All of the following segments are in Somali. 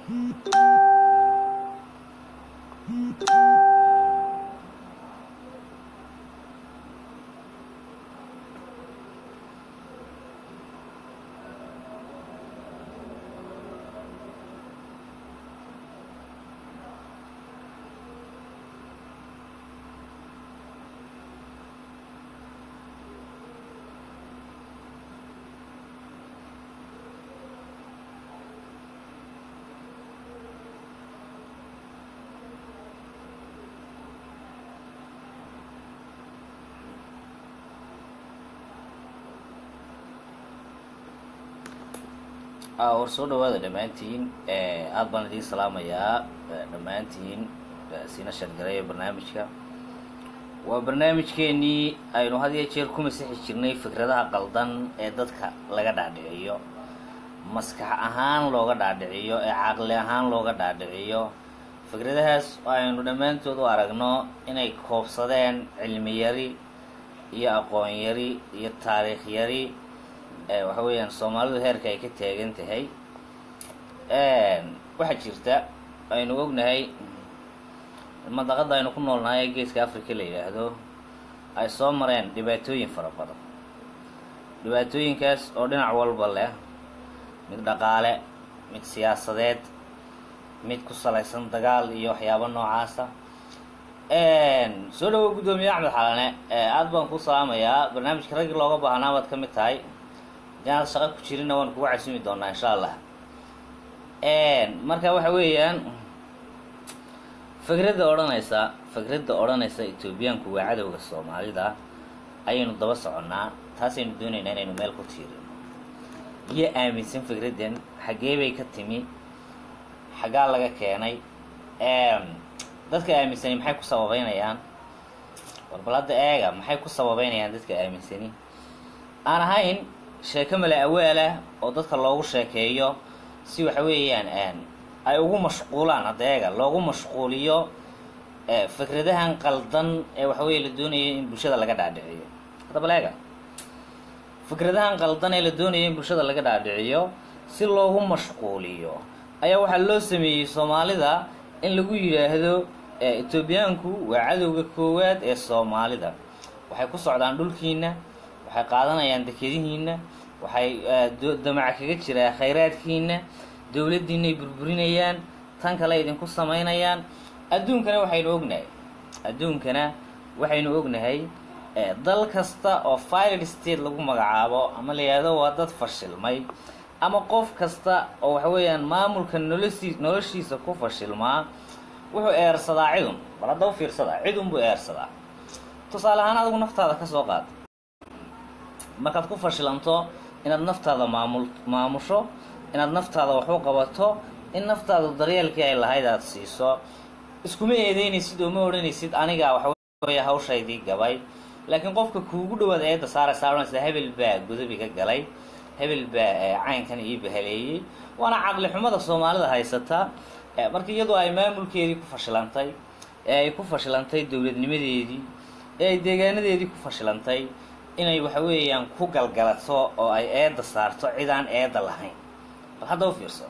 war soo dhawaada dhammaantiin aada baan idiin salaamayaa dhammaantiin siina shargareeya barnaamijka waa barnaamijkeenii aynu had iyo jeer ku masixi jirnay fikradaha qaldan ee dadka laga dhaadhiciyo maskax ahaan looga dhaadhiciyo ee caqli ahaan looga dhaadhiciyo fikradahaas aynu dhammaantood u aragno inay koobsadeen cilmi yari iyo aqoon yari iyo taariikh yari waxa weeyaan soomaalidu heerka ay ka taagan tahay waxaa jirta aynu ognahay madaqada aynu ku noolnahay ee geeska africa la yidhaahdo ay soo mareen dhibaatooyin fara badan dhibaatooyinkaas oo dhinac walba leh mid dhaqaale mid siyaasadeed mid ku salaysan dagaal iyo waxyaabo noocaasa soo dhawo guddoomiye axmed xalane aada baan ku salaamayaa barnaamijka raggii looga baahnaa baad ka mid tahay hadii aad shaqo ku jirinna waan kugu casumi doonaa insha allah marka waxa weeyaan fikradda odhanaysa fikradda odhanaysa etoobiyaanku waa cadowga soomaalida ayaynu daba soconnaa taasaynu doonaynaa inaynu meel ku tiirino iyo aaminsan fikraddan xaggee bay ka timi xaggaa laga keenay dadka aaminsani maxay ku sababeynayaan warbal hadda eega maxay ku sababeynayaan dadka aaminsani aan ahayn sheeko male awaalah oo dadka loogu sheekeeyo si waxa weeyaan ay ugu mashquulaan hadda eega loogu mashquuliyo fikradahan qaldan ee waxa weeye la doonayo in bulshada laga dhaadhiciyo haddaba eega fikradahan qaldan ee la doonayo in bulshada laga dhaadhiciyo si loogu mashquuliyo ayaa waxaa loo sameeyey soomaalida in lagu yidhaahdo etoobiyaanku waa cadowga koowaad ee soomaalida waxay ku socdaan dhulkiina waxay qaadanayaan dekedihiina waxay damaca kaga jiraa khayraadkiina dowladdiinay burburinayaan tan kale idinku samaynayaan adduunkana waxaynu ognahay adduunkana waxaynu ognahay dal kasta oo filed state lagu magacaabo ama la yidhahdo waa dad fashilmay ama qof kasta oo waxa weeyaan maamulka nolosii noloshiisa ku fashilmaa wuxuu eersadaa cidun bal hadda u fiirsadaa cidun buu eersadaa tusaale ahaan adigu naftaada ka soo qaad markaad ku fashilanto inaad naftaada maamul maamusho inaad naftaada wax u qabato in naftaada daryeelkii ay lahayd aada siiso iskuma eedeynaysid oo ma odhanaysid anigaa waxaweya hawshaydii gabay laakiin qofka kuugu dhawaad eedda saaraysaa odhanaysa hebel baa godobi ka galay hebel baa caynkan ii bahaleeyey waana caqli xumada soomaalida haysata marka iyadoo ay maamulkeedii ku fashilantay ee ay ku fashilantay dowladnimadeedii ee ay deegaanadeedii ku fashilantay inay waxa weeyaan ku galgalato oo ay eedda saarto cid aan eedda lahayn bal hadda u fiirso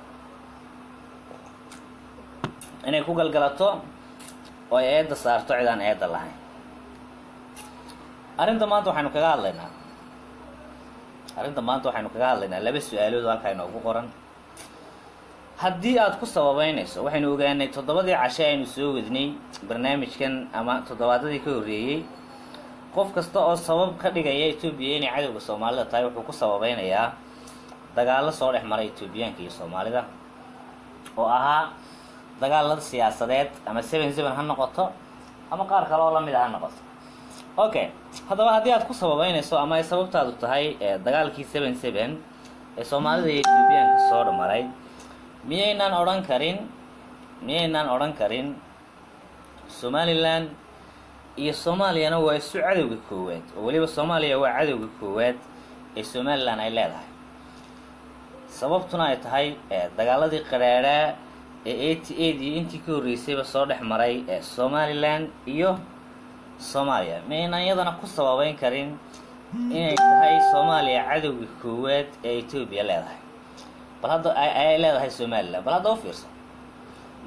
inay ku galgalato oo ay eedda saarto cid aan eedda lahayn arrinta maanta waxaynu kaga hadlaynaa arrinta maanta waxaynu kaga hadlaynaa laba su-aalood oo halkaa inoogu qoran haddii aada ku sababeynayso waxaynu ogaanay toddobadii cashe aynu soo wadnay barnaamijkan ama toddobaadadii ka horreeyey qof kasta oo sabab ka dhigaya etoobiya inay cadowga soomaalida tahay wuxuu ku sababeynayaa dagaallo soo dhex mara etoobiyaanka iyo soomaalida oo ahaa dagaalada siyaasadeed ama seven seven ha noqoto ama qaar kale oo lamid a ha noqoto okay haddaba haddii aad ku sababeynayso ama ay sababtaadu tahay dagaalkii seven seven ee soomaalida iyo etoobiyaanka soo dhamaray miyaynaan odhan karin miyaynaan odhan karin somalilan iyo soomaaliyana waa isu cadowga koowaad oo weliba soomaaliya waa cadowga koowaad ee somalilan ay leedahay sababtuna ay tahay dagaaladii qadhaadhaa ee eighty eight iyo intii ka horreysayba soo dhex maray ee somalilan iyo soomaaliya miyaynaan iyadana ku sababeyn karin inay tahay soomaaliya cadowga koowaad ee etoobiya leedahay bal hadda ay leedahay somalilan bal hadda u fiirso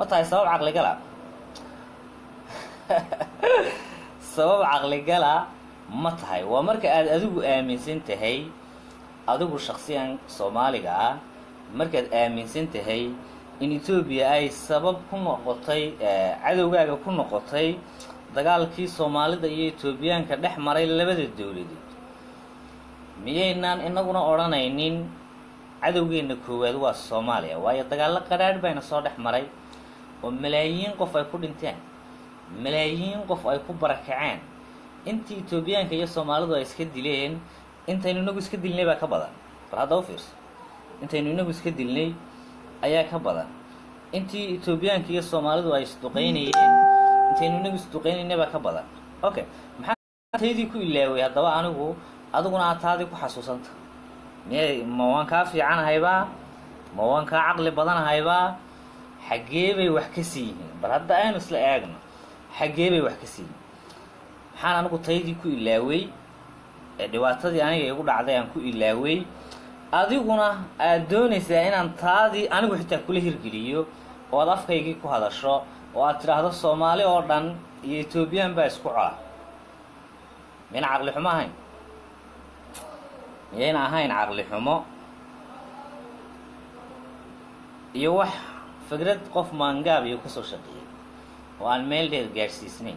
ma tahay sabab caqligala sabab caqligala ma tahay waa marka aad adigu aaminsan tahay adigu shaksiyan soomaaliga ah markaad aaminsan tahay in etoobiya ay sabab ku noqotay cadowgaaga ku noqotay dagaalkii soomaalida iyo etoobiyaanka dhex maray labada dowladood miyaynaan inaguna odhanaynin cadowgeenna koowaad waa soomaaliya waayo dagaallo qadhaadh bayna soo dhex maray oo malaayiin qof ay ku dhinteen malaayiin qof ay ku barakaceen intii etoobiyaanka iyo soomaalidu ay iska dileen intaynu inagu iska dilnay baa ka badan bal hadda u fiirso intaynu inagu iska dilnay ayaa ka badan intii etoobiyaanka iyo soomaalidu ay isduqaynayeen intaynu inagu isduqaynaynay baa ka badan okay maxaa taydii ku ilaaway haddaba anigu adiguna aad taadii ku xasuusanta miyay ma waan kaa fiicanahaybaa ma waan kaa caqli badanahaybaa xaggee bay wax ka sii yihiin bal hadda aynu isla eegno xaggee bay wax ka sii yihiin maxaan anigu taydii ku ilaaway ee dhibaatadii aniga igu dhacday aan ku ilaaway adiguna aad doonaysaa inaan taadii anigu xitaa kula hirgeliyo oo aad afkaygii ku hadasho oo aad tidhaahdo soomaali oo dhan iyo etoobiyaan baa isku cola miyayna caqli xumo ahayn miyayna ahayn caqli xumo iyo wax fikrad qof maangaab iyo kasoo shaqeeyay oo aan meel dheer gaadhsiisnayn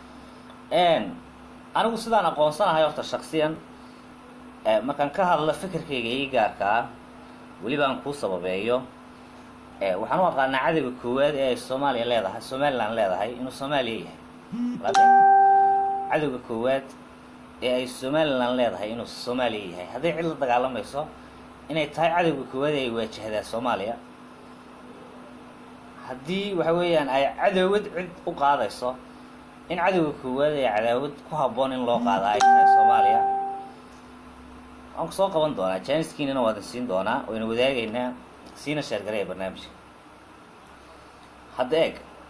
anigu sidaan aqoonsanahay horta shaksiyan markaan ka hadlo fikirkayga ii gaarka ah weliba aan kuu sababeeyo waxaan u aqaanaa cadowga koowaad ee ay soomaaliya leedahay somalilan leedahay inuu soomaaliya yahay cadowga koowaad ee ay somalilan leedahay inuu soomaaliya yahay hadday cid la dagaalamayso inay tahay cadowga koowaad ee ay waajahdaa soomaaliya haddii waxa weeyaan ay cadowad cid u qaadayso in cadowga koowaad ee cadaawad ku habboon in loo qaada ay tahay soomaaliya waan ku soo qaban doonaa janiskiinana waadan siin doonaa wayna wadaagaynaa siina sheergaraya barnaamijka hadda eeg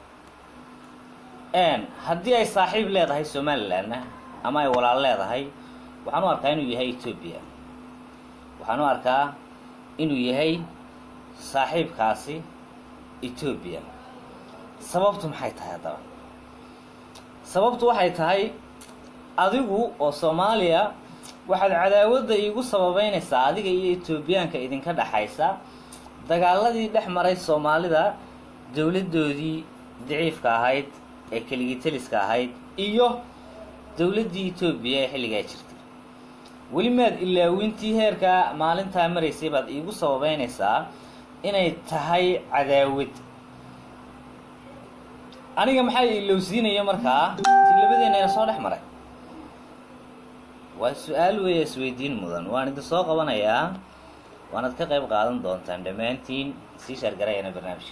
haddii ay saaxiib leedahay somalilanna ama ay walaal leedahay waxaan u arkaa inuu yahay etoobiya waxaan u arkaa inuu yahay saaxiibkaasi etoobiya sababtu maxay tahay haddaba sababtu waxay tahay adigu oo soomaaliya waxaad cadaawadda iigu sababeynaysaa adiga iyo etoobiyaanka idinka dhexaysa dagaaladii dhex maray soomaalida dowladdoodii daciifka ahayd ee keligii taliska ahayd iyo dowladdii etoobiya ee xilligaa jirtay weli maad ilaawintii heerkaa maalintaa maraysay baad iigu sababeynaysaa inay tahay cadaawad aniga maxaa ilowsiinaya markaa ti labadeenayna soo dhex maray waa su-aal weeya isweydiin mudan waan idin soo qabanayaa waanaad ka qayb qaadan doontaan dhammaantiin sii shaargarayana barnaamijka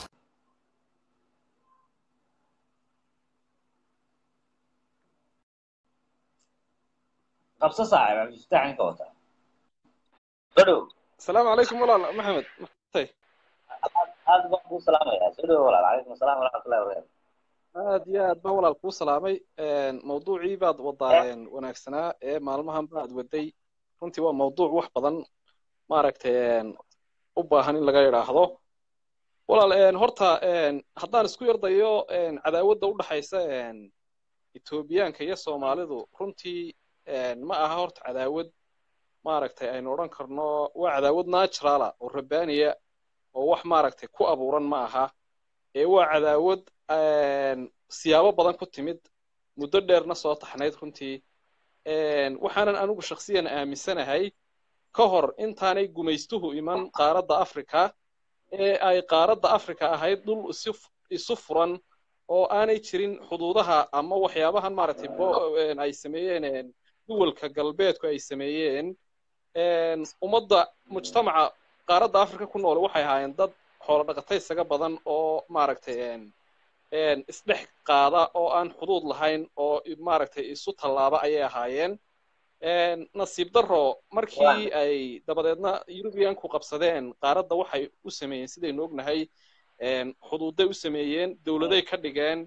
qabso saaxib cabdifataax ninka wataa soo dhow asalaamu calaykum walaal maxamed matay aad baan kuu salaamayaa soo dhow walaal calaykum asalaam waraxmatullahi wabarakatu aad iyo aad baan walaal kuu salaamay mawduucii baad wadaa wanaagsanaa ee maalmahan baad waday runtii waa mawduuc wax badan maaragtay u baahan in laga idhaahdo walaal horta haddaan isku yardayo cadaawadda u dhaxaysa etoobiyaanka iyo soomaalidu runtii ma aha horta cadaawad maaragtay aynu odhan karno waa cadaawad naturala oo rabbaaniya oo wax maaragtay ku abuuran ma aha ee waa cadaawad siyaabo badan ku timid muddo dheerna soo taxnayd runtii waxaanan anigu shaksiyan aaminsanahay ka hor intaanay gumaystuhu iman qaaradda africa ee ay qaaradda africa ahayd dhul isu furan oo aanay jirin xuduudaha ama waxyaabahan maaragtay ay sameeyeen duwalka galbeedku ay sameeyeen ummadda mujtamaca qaaradda africa ku nool waxay ahaayeen dad xoolo dhaqatay isaga badan oo maaragtay isdhex qaada oo aan xuduud lahayn oo maaragtay isu tallaaba ayay ahaayeen nasiib darro markii ay dabadeedna eurubiyanku qabsadeen qaaradda waxay u sameeyeen sidaynu ognahay xuduuday u sameeyeen dowladay ka dhigeen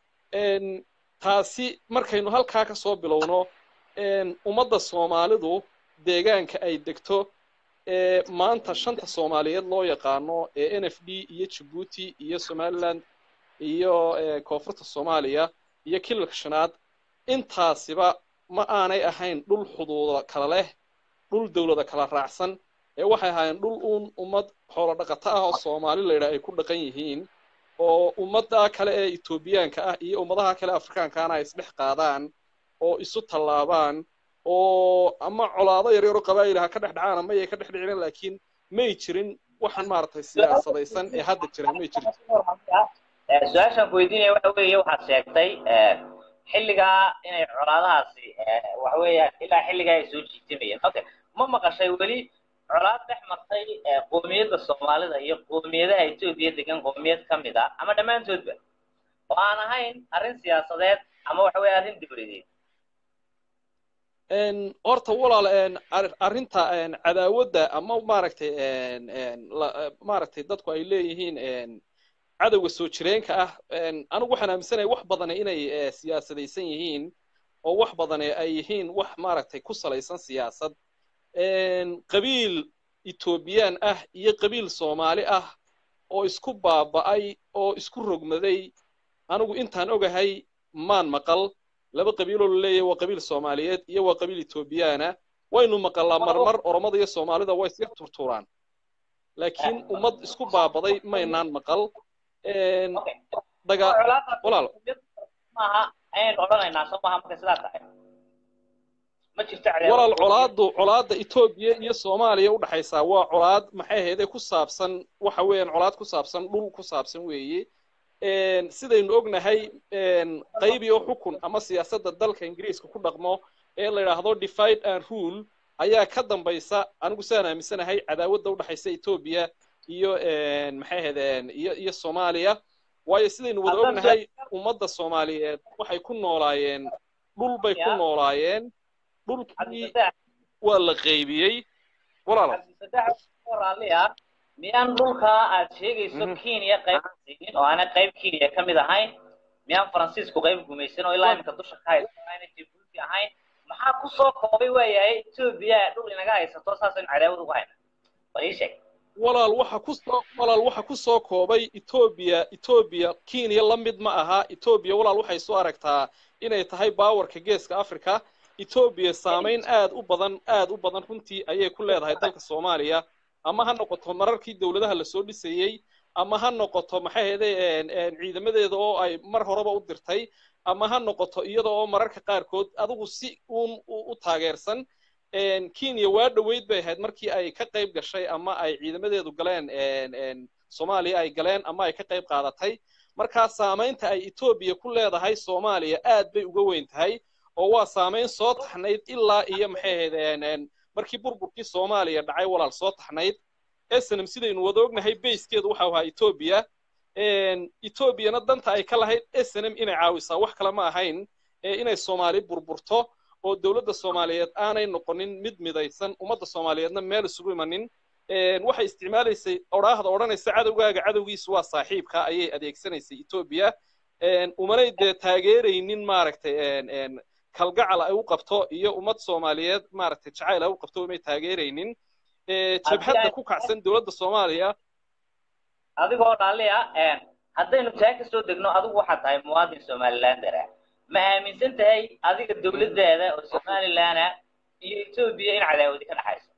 taasi markaynu halkaa ka soo bilowno ummadda soomaalidu deegaanka ay degto ee maanta shanta soomaaliyeed loo yaqaano ee n f d iyo jabuuti iyo somaliland iyo koonfurta soomaaliya iyo kilalka shanaad intaasiba ma aanay ahayn dhul xuduuda kala leh dhul dowlada kala raacsan ee waxay ahaayeen dhul uun ummad xoolo dhaqato ah oo soomaali layidhaha ay ku dhaqan yihiin oo ummadda kale ee etoobiyaanka ah iyo ummadaha kale afrikaankaana ay isdhex qaadaan oo isu tallaabaan oo ama colaado yar yaro qabaa'il ha ka dhex dhacaan ama yay ka dhex dhicin laakiin may jirin waxaan maaragtay siyaasadaysan ee hadda jira may jirin su-aashaan ku weydiinaya waxa weeye waxaad sheegtay xilligaa inay colaadahaasi waxa weeyaan ilaa xilligaa ay soo jiitimayeen okay ma maqashay weli colaad dhex martay qoomiyadda soomaalida iyo qoomiyadaha etoobiya degan qoomiyad ka mid a ama dhammaantoodba oo aan ahayn arrin siyaasadeed ama waxa weeye arrin dibladeed horta walaal arrinta cadaawadda ama maaragtay maaragtay dadku ay leeyihiin cadowga soo jireenka ah anigu waxaan aaminsanahay wax badane inay siyaasadaysan yihiin oo wax badane ay yihiin wax maaragtay ku salaysan siyaasad qabiil etoobiyaan ah iyo qabiil soomaali ah oo isku baaba'ay oo isku rogmaday anigu intaan ogahay maan maqal laba qabiiloo la leeyahay waa qabiil soomaaliyeed iyo waa qabiil etoobiyaana waynu maqalaa marmar oromada iyo soomaalida way iska turturaan laakiin ummad isku baabaday maynaan maqal walaal maaha ayaynu odhanaynaa soo maaha marka sidaa tahay ma jirto walaal colaadu colaadda etoobiya iyo soomaaliya u dhaxaysaa waa colaad maxay ahaydee ku saabsan waxa weeyaan colaad ku saabsan dhul ku saabsan weeye sidaynu ognahay qaybi oo xukun ama siyaasadda dalka ingiriiska ku dhaqmo ee la yidhaahdo divide and rule ayaa ka dambaysa anigu sidaan aaminsanahay cadaawadda u dhaxaysa etoobiya iyo maxay ahaydeen iyo iyo soomaaliya waayo sidaynu wada ognahay ummadda soomaaliyeed waxay ku noolaayeen dhul bay ku noolaayeen dhulkii waa la qaybiyey walaal miyaan dhulkaa aad sheegayso kenya qayb siinin oo aanay qayb kenya ka mid ahayn miyaan faransiisku qayb gumaysan oo ilaa iminka dusha ka haysto aanay jabuuti ahayn maxaa ku soo koobay waayahay etoobiya dhul inaga haysato saasaynu cadaawad ugu hayna bal ii sheeg walaal waxa ku soo walaal waxa ku soo koobay etoobiya etoobiya kenya la mid ma aha etoobiya walaal waxay soo aragtaa inay tahay baawarka geeska africa etoobiya saamayn aad u badan aad u badan runtii ayay ku leedahay dalka soomaaliya ama ha noqoto mararkii dowladaha lasoo dhisayey ama ha noqoto maxay ahayde ciidamadeeda oo ay mar horeba u dirtay ama ha noqoto iyada oo mararka qaarkood adigu si uun u taageersan kenya waa dhoweyd bay ahayd markii ay ka qayb gashay ama ay ciidamadeedu galeen soomaaliya ay galeen ama ay ka qayb qaadatay markaa saamaynta ay etoobiya ku leedahay soomaaliya aad bay uga weyn tahay oo waa saamayn soo taxnayd ilaa iyo maxay ahayd markii burburkii soomaaliya dhacay walaal soo taxnayd snm sidaynu wada ognahay bayskeedu waxau ahaa etoobiya etoobiyana danta ay ka lahayd snm inay caawisaa wax kale ma ahayn inay soomaali burburto oo dowladda soomaaliyeed aanay noqonin mid midaysan ummadda soomaaliyeedna meel isugu imanin waxay isticmaalaysay odhaahda odhanaysa cadowgaaga cadowgiisu waa saaxiibka ayay adeegsanaysay etoobiya umanay dee taageeraynin maaragtay kalgacal ay u qabto iyo ummad soomaaliyeed maaragtay jacayl ay u qabto umay taageeraynin jabhadda ku kacsan dowladda soomaaliya adigoo dhaalli ah haddaynu taa ka soo degno adigu waxaad tahay muwaadin somalilander ah ma aaminsan tahay adiga dowladdaada oo somaliland ah iyo etoobiya in cadaawadi ka dhaxayso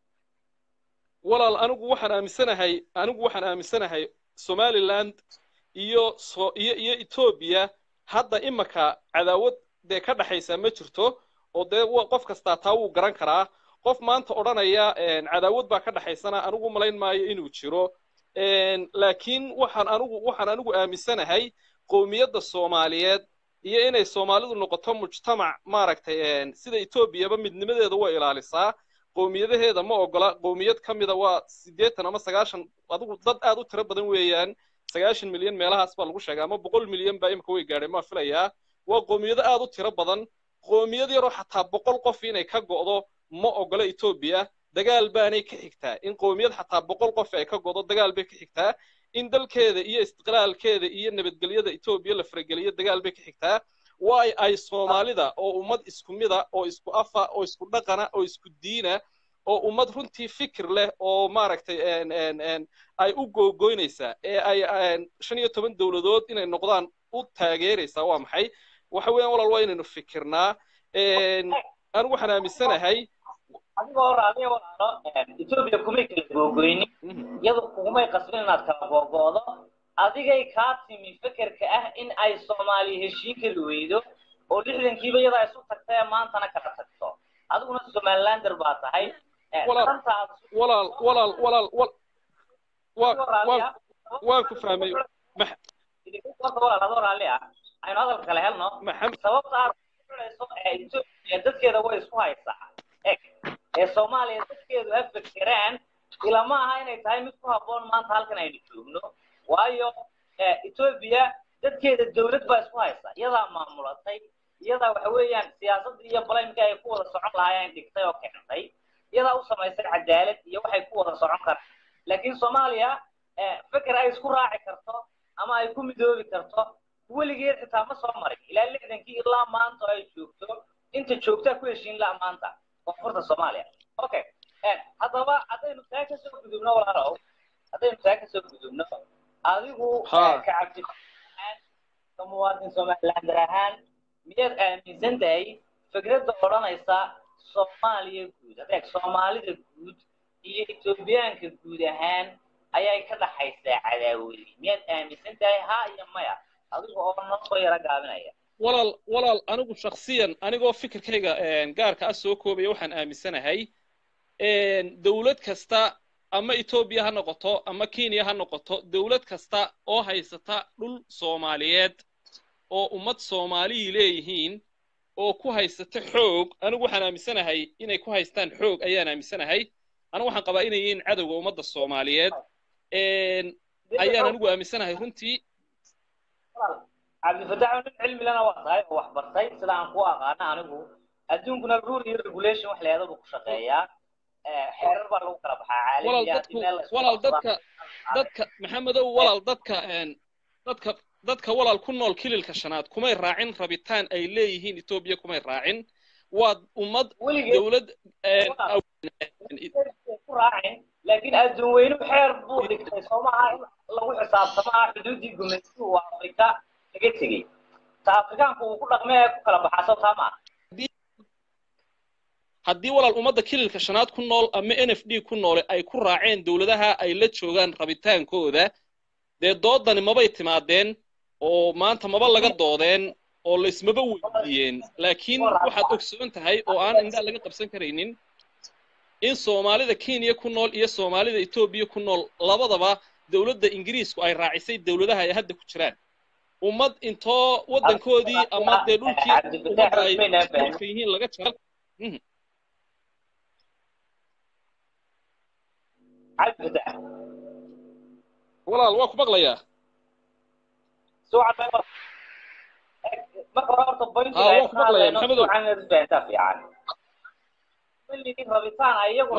walaal anigu waxaan aaminsanahay anigu waxaan aaminsanahay somaliland iyo so iyo iyo etoobiya hadda imaka cadaawad dee ka dhaxaysa ma jirto oo dee qof kastaa taa wuu garan karaa qof maanta odhanaya cadaawad baa ka dhaxaysana anigu malayn maayo inuu jiro laakiin waxaan anigu waxaan anigu aaminsanahay qowmiyadda soomaaliyeed iyo inay soomaalidu noqoto mujtamac maaragtay sida etoobiyaba midnimadeeda way ilaalisaa qowmiyadaheeda ma ogola qowmiyad ka mida waa siddeetan ama sagaashan adigu dad aad u tiro badan weeyaan sagaashan milyan meelahaas baa lagu sheegaa ama boqol milyan baa imika way gaadheen maa filayaa waa qowmiyado aad u tiro badan qowmiyad yaroo xataa boqol qof inay ka go'do ma ogola etoobiya dagaal baanay ka xigtaa in qowmiyad xataa boqol qof ay ka go'do dagaal bay ka xigtaa in dalkeeda iyo istiqlaalkeeda iyo nabadgelyada etoobiya la farageliyo dagaal bay ka xigtaa waay ay soomaalida oo ummad isku mida oo isku afa oo isku dhaqana oo isku diina oo ummad runtii fikir leh oo maaragtay ay u googoynaysaa ee ay shan iyo toban dowladood inay noqdaan u taageeraysaa waa maxay waxa weeyaan walaal waa inaynu fikirnaa anigu waxaan aaminsanahay adigoo raadiya walaalo etoobiya kumay kala googoynin iyadu kugumay qasbin inaad kala googo'do adigay kaa timi fekerka ah in ay soomaaliya heshiin kari weydo oo lixdankiiba iyadaa isu tagtay ee maantana kala tagto adiguna somalilander baa tahay walaal walaal walaal waan ku fahmay walaal adoo raalli ah aynu hadalka kale helno sababta aad kuxidhayso etoobiya dadkeeda way isku haysaa eg ee soomaaliya dadkeedu ha fekeraan ilama aha inay tahay mid ku habboon maanta halkan aynu joogno waayo etoobiya dadkeeda dowlad baa isku haysa iyadaa maamulatay iyadaa waxa weeyaan siyaasadda iyo balaymka ay ku wada socon lahaayeen dhigtay oo keentay iyadaa u samaysay cadaalad iyo waxay ku wada socon karaan laakiin soomaaliya feker ay isku raaci karto ama ay ku midoobi karto weligeed xitaa ma soo marin ilaa lixdankii ilaa maanta ay joogto inta joogtaa ku heshiin laha maanta koonfurta soomaaliya okay haddaba haddaynu taa kasoo gudubno walaalow haddaynu taa kasoo gudubno adigu ka cabdi ahaan ka muwaadin somalilander ahaan miyaad aaminsan tahay fikradda odhanaysa soomaaliya guud adeeg soomaalida guud iyo etoobiyaanka guud ahaan ayay ka dhaxaysaa cadaawadi miyaad aaminsan tahay ha iyo maya adigu oo noo soo yaro gaabinaya walaal walaal anigu shaksiyan anigoo fikirkayga gaarka ah soo koobaya waxaan aaminsanahay dowlad kasta ama etoobiya ha noqoto ama kenya ha noqoto dowlad kasta oo haysata dhul soomaaliyeed oo ummad soomaaliyii leeyihiin oo ku haysata xoog anigu waxaan aaminsanahay inay ku haystaan xoog ayaan aaminsanahay anigu waxaan qabaa inay yihiin cadowga ummadda soomaaliyeed ayaan anigu aaminsanahay runtii cabdifatax nin cilmi lana waa tahay oo wax bartay sida aan ku aqaana anigu adduunkuna rule iyo regulation wax leeda buu ku shaqeeyaa xeerar baa lagu kala baxaa caalamiya walaal dadka dadka maxamedow walaal dadka dadka dadka walaal ku nool kililka shanaad kumay raacin rabitaan ay leeyihiin etoobiya kumay raacin waa ummad dowlad ku raacin laakiin adduun weynuhu xeer buu dhigtay soo maaha in lagu xisaabtamo ah xuduuddii gumaysigu waa afrika laga tegey ta afrikaanku uu ku dhaqmay ee ku kala baxaa soo taa maaha haddii walaal ummadda kililka shanaad ku nool ama n f d ku noole ay ku raaceen dowladaha ay la joogaan rabitaankooda dee doodani mabay timaadeen oo maanta maba laga doodeen oo laysmaba weydiiyeen laakiin waxaad ogsoon tahay oo aan indhaa laga qabsan karaynin in soomaalida kenya ku nool iyo soomaalida etoobiya ku nool labadaba dowladda ingiriisku ay raacisay dowladaha ay hadda ku jiraan ummad intoo waddankoodii ama dee dhulkii ummadda ay dhulka yihiin laga jaro walaal waa ku maqlayaa marka hore horta waa ku maqlayaa maxamedow rabitaan ayagu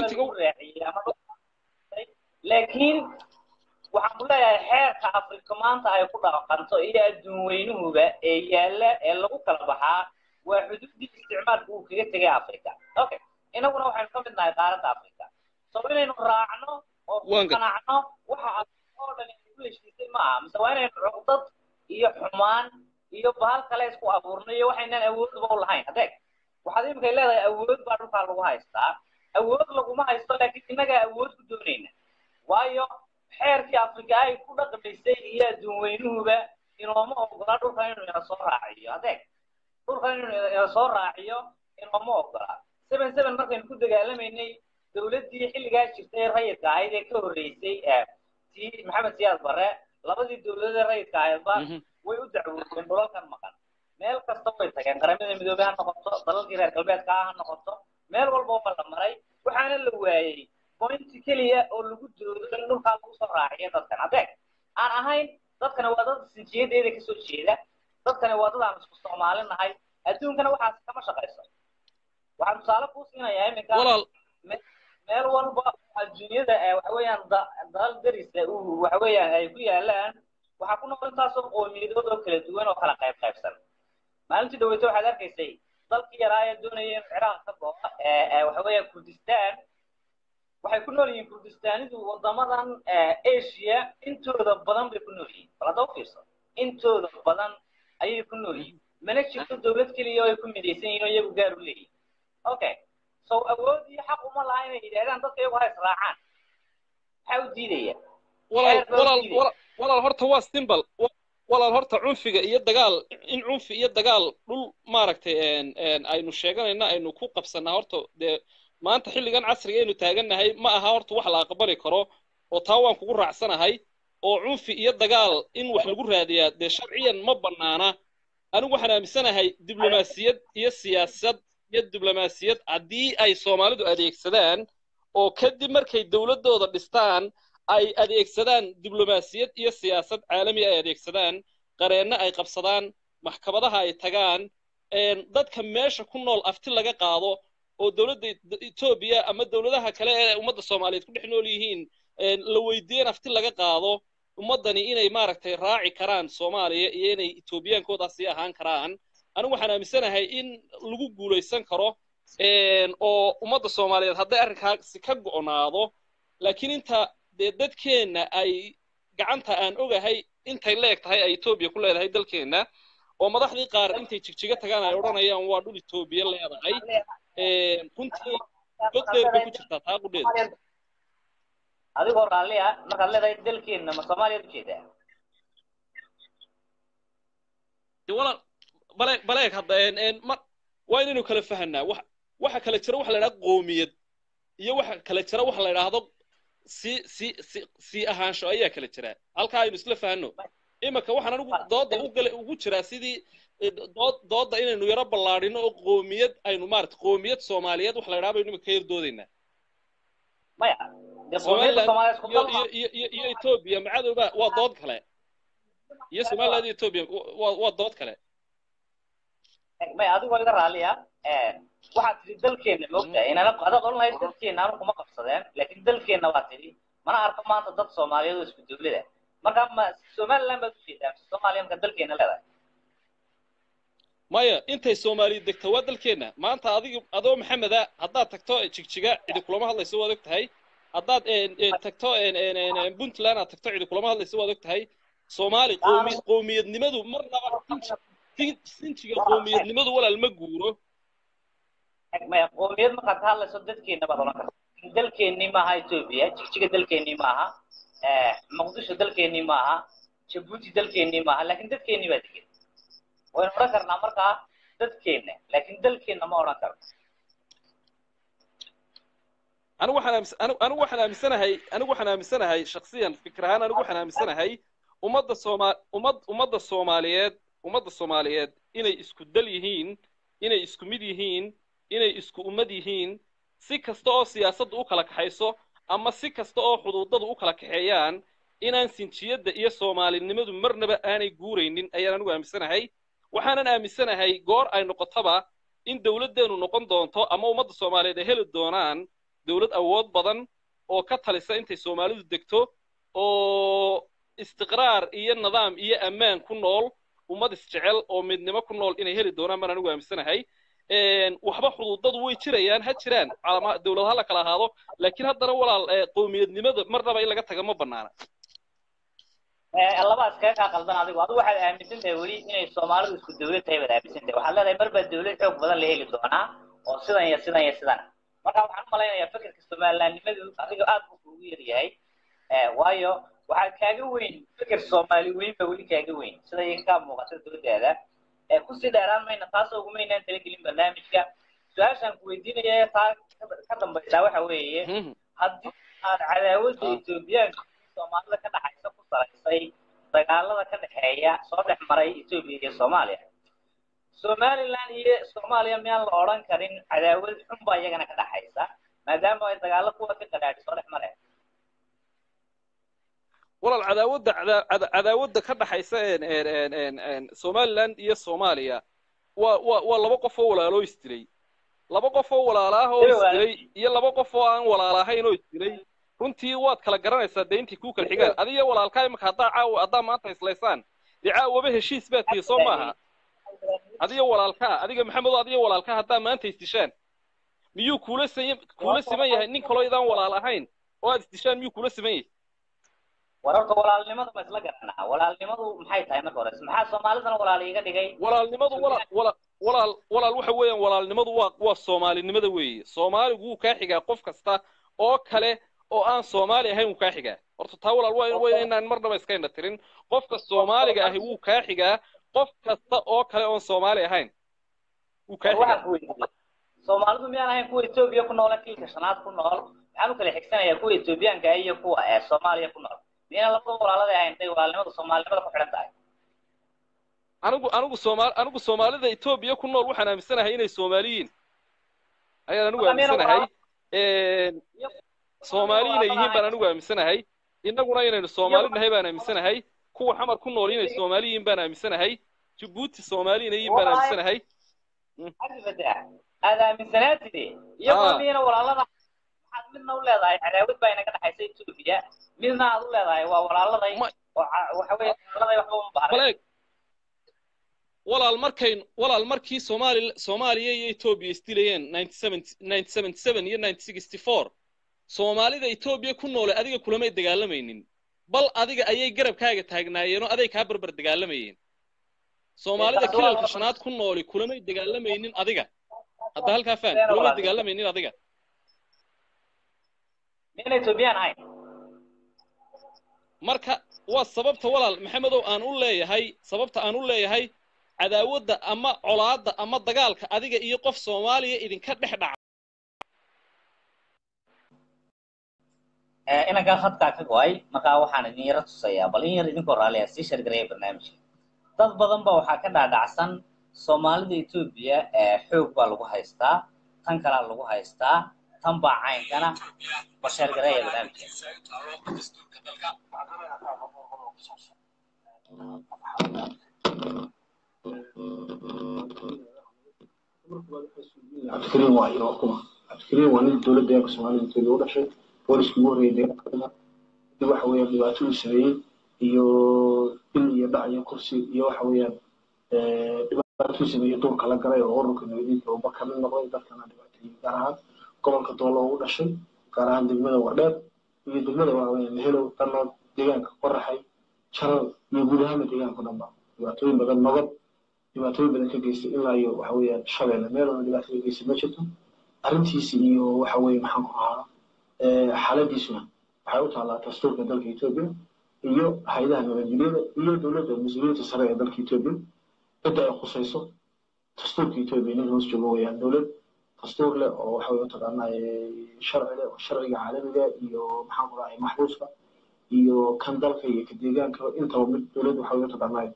laakiin waxaan ku leeyahay xeerka afrika maanta ay ku dhaqanto iyo adduun weynuhuba ee yaalla ee lagu kala baxaa waa xuduuddii isticmaalka uu kaga tegay afrika okay inaguna waxaynu ka mid nahay qaaradda afrika so inaynu raacno oo ku qanacno waxa oo dhan ku heshiisay ma aha mise waa inaynu cuqdad iyo xumaan iyo bahal kale isku abuurno iyo waxaynan awoodba u lahayn adeeg waxaad imikay leedahay awood baa dhulkaa lagu haystaa awood laguma haysto laakiin innagaa awood ku doonayna waayo xeerkii afrika ay ku dhaqmaysay iyo adduun weynuhuba inooma ogola dhulkan inuu ina soo raaciyo adeeg dhulkan inuu ina soo raaciyo inooma ogola seven seven markaynu ku dagaalamaynay dowladdii xilligaa jirtay ee rayidka ahayd ee ka horreysay tii maxamed siyaad barre labadii dowladood ee rayidka ahaydba way u dacwoodeen dhulalkan maqan meel kasta way tageen qaramada midoobey ha noqoto dalalkii reer galbeedka ah ha noqoto meel walba waa la maray waxaana la waayey bointi keliya oo lagu doodo in dhulkaa lagu soo raaciyo dadkan adeeg aan ahayn dadkani waa dad sinjiyadeeda kasoo jeeda dadkani waa dad aan isku soomaali nahay adduunkana waxaas kama shaqayso waxaan tusaale kuu siinayaa iminka meel walba adduunyada waxa weeyaan dalal darisa waxa weeyaan ay ku yaalaan waxaa ku noqon intaasoo qoomiyadood oo kala duwan oo kala qayb qaybsan maalintii dhaweyto waxaad arkaysay dalkii yaraa ee doonaya inuu ciraaq ka go'o waxa weeya kurdistan waxay ku nool yihiin kurdistaanidu wadamadan asia intooda badan bay ku nool yihiin bal hadda u fiirso intooda badan ayay ku nool yihiin mana jirto dowlad keliya oo ay ku midaysan yihiin oo iyagu gaar u leeyihin okay so awood iyo xaq uma laha inay yidhahdaan dadka iyagu ha israacaan maxaa u diidaya walaal walaal walaal walaal horta waa simbal walaal horta cunfiga iyo dagaal in cunfi iyo dagaal dhul maaragtay aynu sheeganayna aynu ku qabsanaa horta dee maanta xilligan casriga aynu taagannahay ma aha horta wax la aqbali karo oo taa waan kugu raacsanahay oo cunfi iyo dagaal in wax lagu raadiyaa dee sharciyan ma bannaana anigu waxaan aaminsanahay diblomaasiyad iyo siyaasad iyo diblomaasiyad haddii ay soomaalidu adeegsadaan oo kadib markay dowladdooda dhistaan ay adeegsadaan diblomaasiyad iyo siyaasad caalami ay adeegsadaan qareenno ay qabsadaan maxkamadaha ay tagaan dadka meesha ku nool afti laga qaado oo dowladda etoobiya ama dowladaha kale ee ummadda soomaaliyeed ku dhex nool yihiin la weydiiyan afti laga qaado ummaddani inay maaragtay raaci karaan soomaaliya iyo inay etoobiyaankoodaasi ahaan karaan anigu waxaan aaminsanahay in lagu guulaysan karo oo ummadda soomaaliyeed hadday arrinkaasi ka go'naado laakiin inta dee dadkeenna ay gacanta aan ogahay intay leeg tahay ay etoobiya ku leedahay dalkeenna oo madaxdii qaar intay jigjiga tagaan ay odhanayaan waa dhul etoobiya leedahay runtii god dheer bay ku jirtaa taa qudheeda adigoo raalli ah markaad leedahay dalkeenna ma soomaaliyaad ujeedaa de walaal baleeg baleeg hadda ma waa inaynu kala fahanaa wax waxa kala jira waxa la idhaha qoomiyad iyo waxa kala jira waxa la idhaahdo si si si si ahaansho ayaa kala jira halkaa aynu isla fahanno imanka waxaan anigu dooda ugale ugu jiraa sidii dood dooda inaynu yaro ballaadhino oo qoomiyad aynu maarata qoomiyad soomaaliyeed wax la idhaha baynu imanka ka yar doodaynaa maya somaliland iyo iyo iyo iyo etoobiya macadowba waa dood kale iyo somaliland iyo etoobiya waa waa dood kale maya adigoo iga raalliya waxaad tidhi dalkeenna moogtahay inana adaad odhan lahayd dalkeenna anu kuma qabsadeen laakiin dalkeenna waa tidhi mana arko maanta dad soomaaliyeed oo isku dowlada marka ma somaliland baad ujeedaa mise soomaaliya marka dalkeenna leedahay maya intay soomaaliya degto waa dalkeenna maanta adiga adoo maxameda haddaad tagto jigjiga cidi kulama hadlayso waad og tahay haddaad tagto puntland aad tagto cidi kulama hadlayso waad og tahay soomaali qoomi qoomiyadnimadu marnaba sinjiga qoomiyadnimadu walaal ma guuro maya qoomiyad markaad ka hadlayso dadkeenna baad odhan karta dalkeennii maaha etoobiya jigjiga dalkeennii maaha muqdisho dalkeennii maaha jabuuti dalkeennii maaha laakiin dadkeennii baa degan waynu odhan karnaa markaa dadkeenna laakiin dalkeenna ma odhan karno anigu waxaan anigu waxaan aaminsanahay anigu waxaan aaminsanahay shaksiyan fikir ahaan anigu waxaan aaminsanahay ummadda sooma ummad ummadda soomaaliyeed ummadda soomaaliyeed inay isku dal yihiin inay isku mid yihiin inay isku ummad yihiin si kasta oo siyaasaddu u kala kaxayso ama si kasta oo xuduudadu u kala kaxeeyaan inaan sinjiyadda iyo soomaalinimadu marnaba aanay guuraynin ayaan anigu aaminsanahay waxaanan aaminsanahay goor ay noqotaba in dowladdeenu noqon doonto ama ummadda soomaaliyeed ay heli doonaan dowlad awood badan oo ka talisa intay soomaalidu degto oo istiqraar iyo nidaam iyo ammaan ku nool ummad isjecel oo midnimo ku nool inay heli doonaan baan anigu aaminsanahay waxba xuduudadu way jirayaan ha jiraan dowlad ha la kala ahaado laakiin haddana walaal qowmiyadnimada marnaba in laga taga ma banaana laba iskaga kaa qaldan adigu adigu waxaad aaminsan tahay weli inay soomaalidu isku dowlad tahay baad aaminsan tahay waxaad leedahay mar baa dowlad xoog badan la heli doonaa oo sidan iyo sidan iyo sidan marka waxaan u malaynayaa fikirka somalilandnimadu adiga aad buu kuugu yaryahay waayo waxaad kaaga weyn fikir soomaali weyn ba weli kaaga weyn sida iyaga kaa muuqata dowladdaada kusii dheeraan mayna taasoo ugumaynaan talagelin barnaamijka su-aashaan ku weydiinaya taa ka dambaysaa waxa weeye haddii aad cadaawadda etoobiyaanka soomaalida ka dhaxaysa ku salaysay dagaalada ka dhexeeya soo dhex maray etoobiya iyo soomaaliya somaliland iyo soomaaliya miyaan la odhan karin cadaawad xun baa iyagana ka dhaxaysa maadaama ay dagaalo kuwa ka qadhaadhi soo dhex mareen walaal cadaawadda cadaawadda ka dhaxaysa somaliland iyo soomaaliya waa waa waa laba qof oo walaaloo isdilay laba qof oo walaalaah oo isdilay iyo laba qof oo aan walaalahayn oo isdilay runtii waad kala garanaysaa dee intii kuu kala xigaan adiga walaalkaa imaka haddaa caawa haddaa maanta islaysaan dee caawaba heshiis baa tihi soo maaha adiga walaalkaa adiga maxamedo adiga walaalkaa haddaa maanta isdishaan miyuu kuula siman kuula siman yahay nin kaloo idaan walaal ahayn oo aad isdishaan miyuu kuula siman yahay wararka walaalnimadu ma isla garanaa walaalnimadu maxay tahay marka hore maxaa soomaalidana walaal iiga dhigay walaalnimadu walaal walaal walaal walaal waxa weeyaan walaalnimadu waa waa soomaalinimada weeye soomaaligu wuu kaa xigaa qof kasta oo kale oo aan soomaali ahayn wuu kaa xigaa horta taa walaal waa waa inaan marnaba iska indha tirin qofka soomaaliga ahi wuu kaa xigaa qof kasta oo kale oon soomaali ahayn wuu kaa xigaa waxaan ku weydiiyey soomaalidu miyaan ahayn kuwa etoobiya ku nool kiilka shanaad ku nool maxaan u kala xigsanayaa kuwa etoobiyaanka ah iyo kuwa ee soomaaliya ku nool miyana labada walaalada ahayn intay walaalnimada soomaalinimada ku xidhan tahay anigu anigu soomaal anigu soomaalida etoobiya ku nool waxaan aaminsanahay inay soomaaliyiin ayaan anigu aaminsanahay soomaali inay yihiin baan anigu aaminsanahay innaguna inaynu soomaali nahay baan aaminsanahay kuwa xamar ku nool inay soomaali yihiin baan aaminsanahay jabuuti soomaali inay yihiin baan aaminsanahay xaggi fadex aad aaminsanaatide iyagoo miyana walaalada maxaad midna u leedahay cadaawad baa inaga dhexaysa etoobiya midna aad u leedahay waa walaaladay oo waxa weeye walaaladay waxba uma baahna baleeg walaal markayn walaal markii soomaali soomaaliya iyo etoobiya isdilayeen iyo soomaalida etoobiya ku noole adiga kulamay dagaalamaynin bal adiga ayay garabkaaga taagnaayeenoo aday kaa barbar dagaalamayeen soomaalida kilalka shanaad ku nooli kulamay dagaalamaynin adiga hadda halkaa faan kulamay dagaalamaynin adiga miyana etoobiyaan ahayn marka waa sababta walaal maxamedow aan u leeyahay sababta aan u leeyahay cadaawadda ama colaadda ama dagaalka adiga iyo qof soomaaliya idinka dhex dhaca inankaa khadkaa ka go-ay markaa waxaan idin yaro tusayaa bal in yar idinkoo raaliya sii shargareeya barnaamijka dad badan ba waxaa ka dhaadhacsan soomaalida etoobiya xoog baa lagu haystaa tan kalaa lagu haystaa tan baa caynkana bal shargareeya barnaamijka cabdikariim waa inoo kuma cabdikariim waa nin dowladda deegaanka soomaalida etoobiya u dhashay booliska ugu horreeyay deegaanka kadib waxa weeyaan dhibaato uu sameeyey iyo bil iyo dhac iyo kursi iyo waxa weeyaan dhibaato uu sameeyey duurka la galay oo ururka nabadiinka uu ka mid noqday dadkana dhibaateeyey gaar ahaan gobolka doolo ugu dhashay gaar ahaan degmada wardheer iyo degmada waaweyn helow danood deegaanka qoraxay jaral iyo guud ahaanba deegaanka o dhanba dhibaatooyin badan nabad dhibaatooyin badan ka geystay ilaa iyo waxa weeyaan shabeelle meel walba dhibaato ka geystay ma jirto arrintiisi iyo waxa weeye maxaan ku ahaa xaaladiisuna waxay u taallaa dastuurka dalka etoobiya iyo hay-adaha nabadgelyada iyo dowladda mas-uuliyiinta sare ee dalka etoobiya cidda ay khusayso dastuurka etoobiya nin hoos joogo weeyaan dowlad dastuur leh oo waxa weye mataqaanaa sharci leh oo sharciga caalamiga iyo maxaan ku dhahay maxbuuska iyo kan dalka iyo ka deegaanka intaba mid dowlad waxa weye mataqaanaa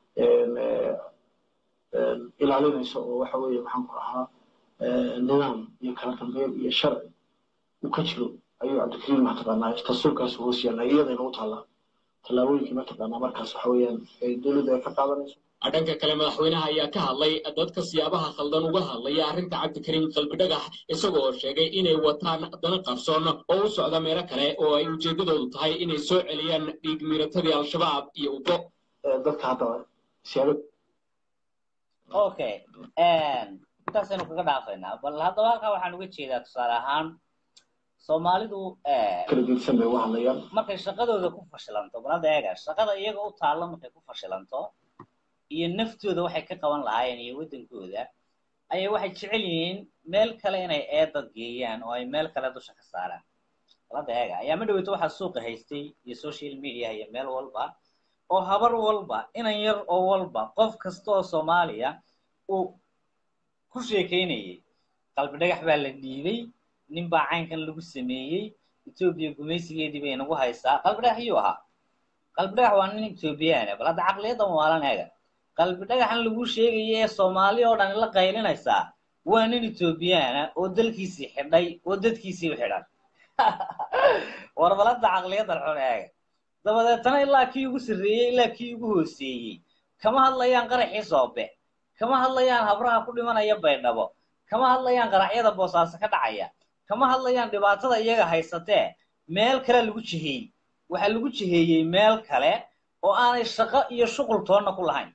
ilaalinaysa oo waxa weeye maxaan ku ahaa nidaam iyo kala dambeyn iyo sharci uu ka jiro ayuu cabdikariim mataqaanaa dastuurkaas hoos yaallaa iyadayna u taallaa tallaabooyinkii mataqaanaa markaas waxa weeyaan dowladda ay ka qaadanayso dhanka kale madaxweynaha ayaa ka hadlay dadka siyaabaha khaldan uga hadlaya arrinta cabdikariim qalbidhagax isagoo sheegay inay wataan dana qarsoon oo u socda meelo kale oo ay ujeeddadoodu tahay inay soo celiyaan dhiig miiratadii al-shabaab iyo ubo dadka hadda siyaabo okay intaasaynu kaga dhaafaynaa bal haddaba halkaa waxaan uga jeedaa tusaale ahaan soomaalidu kala gedsan bay uga hadlayaan markay shaqadooda ku fashilanto bal hadda eega shaqada iyaga u taalla markay ku fashilanto iyo naftooda waxay ka qaban lahaayeen iyo waddankooda ayay waxay jecel yihiin meel kale inay eedad geeyaan oo ay meel kale dusha ka saaraan bal hadda eega ayaama dhaweyto waxaa suuqa haystay iyo social media iyo meel walba oo habar walba inan yar oo walba qof kasta oo soomaaliya uu ku sheekaynayay qalbi dhagax baa la dhiibay nin baa caynkan lagu sameeyey etoobiya gumaysigeedii bay nagu haysaa qalbi dhagax yuu ahaa qalbi dhagax waa nin etoobiyaane bal hadda caqliyaddan waalan eega qalbi dhagaxan lagu sheegaya ee soomaali oo dhan la qaylinaysaa waa nin etoobiyaana oo dalkiisii xidhay oo dadkiisii u xidhan war bal hadda caqliyaddan xun eega dabadeetana ilaa kii ugu sarreeyey ilaa kii ugu hooseeyey kama hadlayaan qaraxii soobe kama hadlayaan habraha ku dhimanaya baydhabo kama hadlayaan qaraxyada boosaaso ka dhacaya kama hadlayaan dhibaatada iyaga haysatee meel kale lagu jiheeyey waxaa lagu jiheeyey meel kale oo aanay shaqo iyo shuqul toonna ku lahayn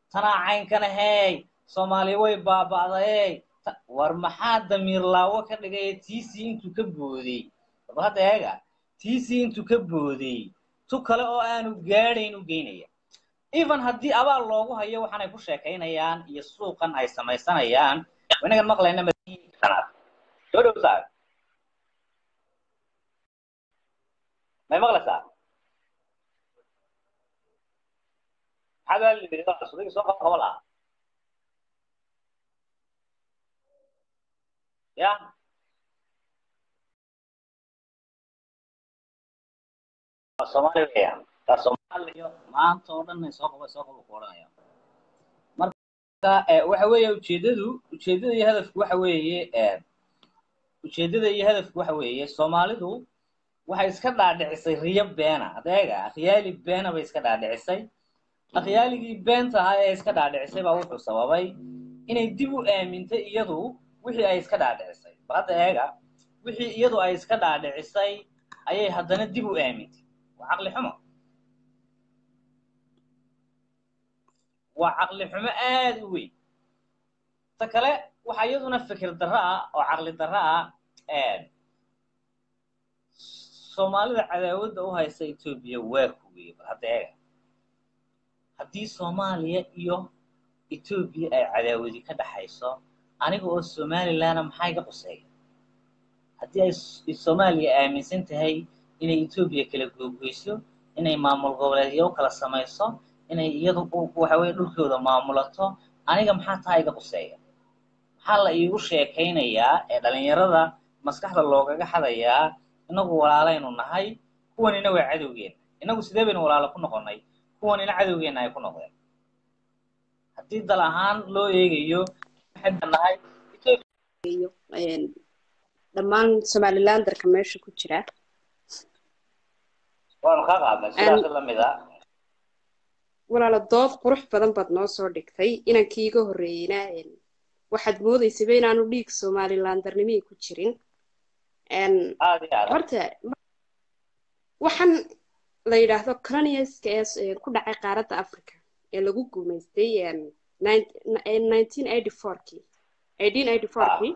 tanaa caynkana hey soomaaliya way baaba'day war maxaa damiir laawo ka dhigay tiisii intuu ka booday bal hadda eega tiisii intuu ka booday tu kale oo aanu gaadhayn u geynaya even haddii abaal loogu hayo waxaanay ku sheekaynayaan iyo suuqan ay samaysanayaan inagan maqlayna manaad soo dhow saa may maqlaysaa maxaad waa lidhi sudigi soo qaba qaba lahaa ya soomaali weeyaan taa soomaaliyo maanta oo dhan soo qaba soo qaba ku odhanaya marka waxa weeye ujeedadu ujeedada iyo hadafku waxa weeye ujeedada iyo hadafku waxa weeye soomaalidu waxay iska dhaadhicisay riyo beena adeega akhyaali beena bay iska dhaadhicisay akhyaaligii beenta ahaa ee iska dhaadhicisay baa wuxuu sababay inay dib u aamintay iyadu wixii ay iska dhaadhicisay bal hadda eega wixii iyadu ay iska dhaadhicisay ayay haddana dib u aamintay waa caqli xumo waa caqli xumo aad u weyn ta kale waxaa iyaduna fikir darro ah oo caqli darro ah soomaalida cadaawadda u haysa etoobiya waa kuweye bal hadda eega haddii soomaaliya iyo etoobiya ay cadaawadi ka dhaxayso aniga oo somalilandna maxaa iga quseeya haddii ay soomaaliya aaminsan tahay inay etoobiya kala googoyso inay maamul goboleedyo u kala samayso inay iyadu waxa weye dhulkooda maamulato aniga maxaa taa iga quseeya maxaa la iigu sheekaynayaa ee dhalinyarada maskaxda loogaga xadayaa inagu walaalaynu nahay kuwanina waa cadowgeena inagu sidee baynu walaalo ku noqonnay kuwanina cadowgeena ay ku noqdeen haddii dal ahaan loo eegayo waxaynu nahay dhammaan somalilandarka meesha ku jira waanu ka qaadnay sidaas lamid a walaalo dood qurux badan baad noo soo dhigtay inankii iga horreeyeyna waxaad moodaysaba inaanu dhiig somalilandarnimii ku jirin horta waxaan la yidhaahdo coloniaska ee ku dhacay qaaradda africa ee lagu guumaystay nineteen eighty fourkii eighteen eighty fourkii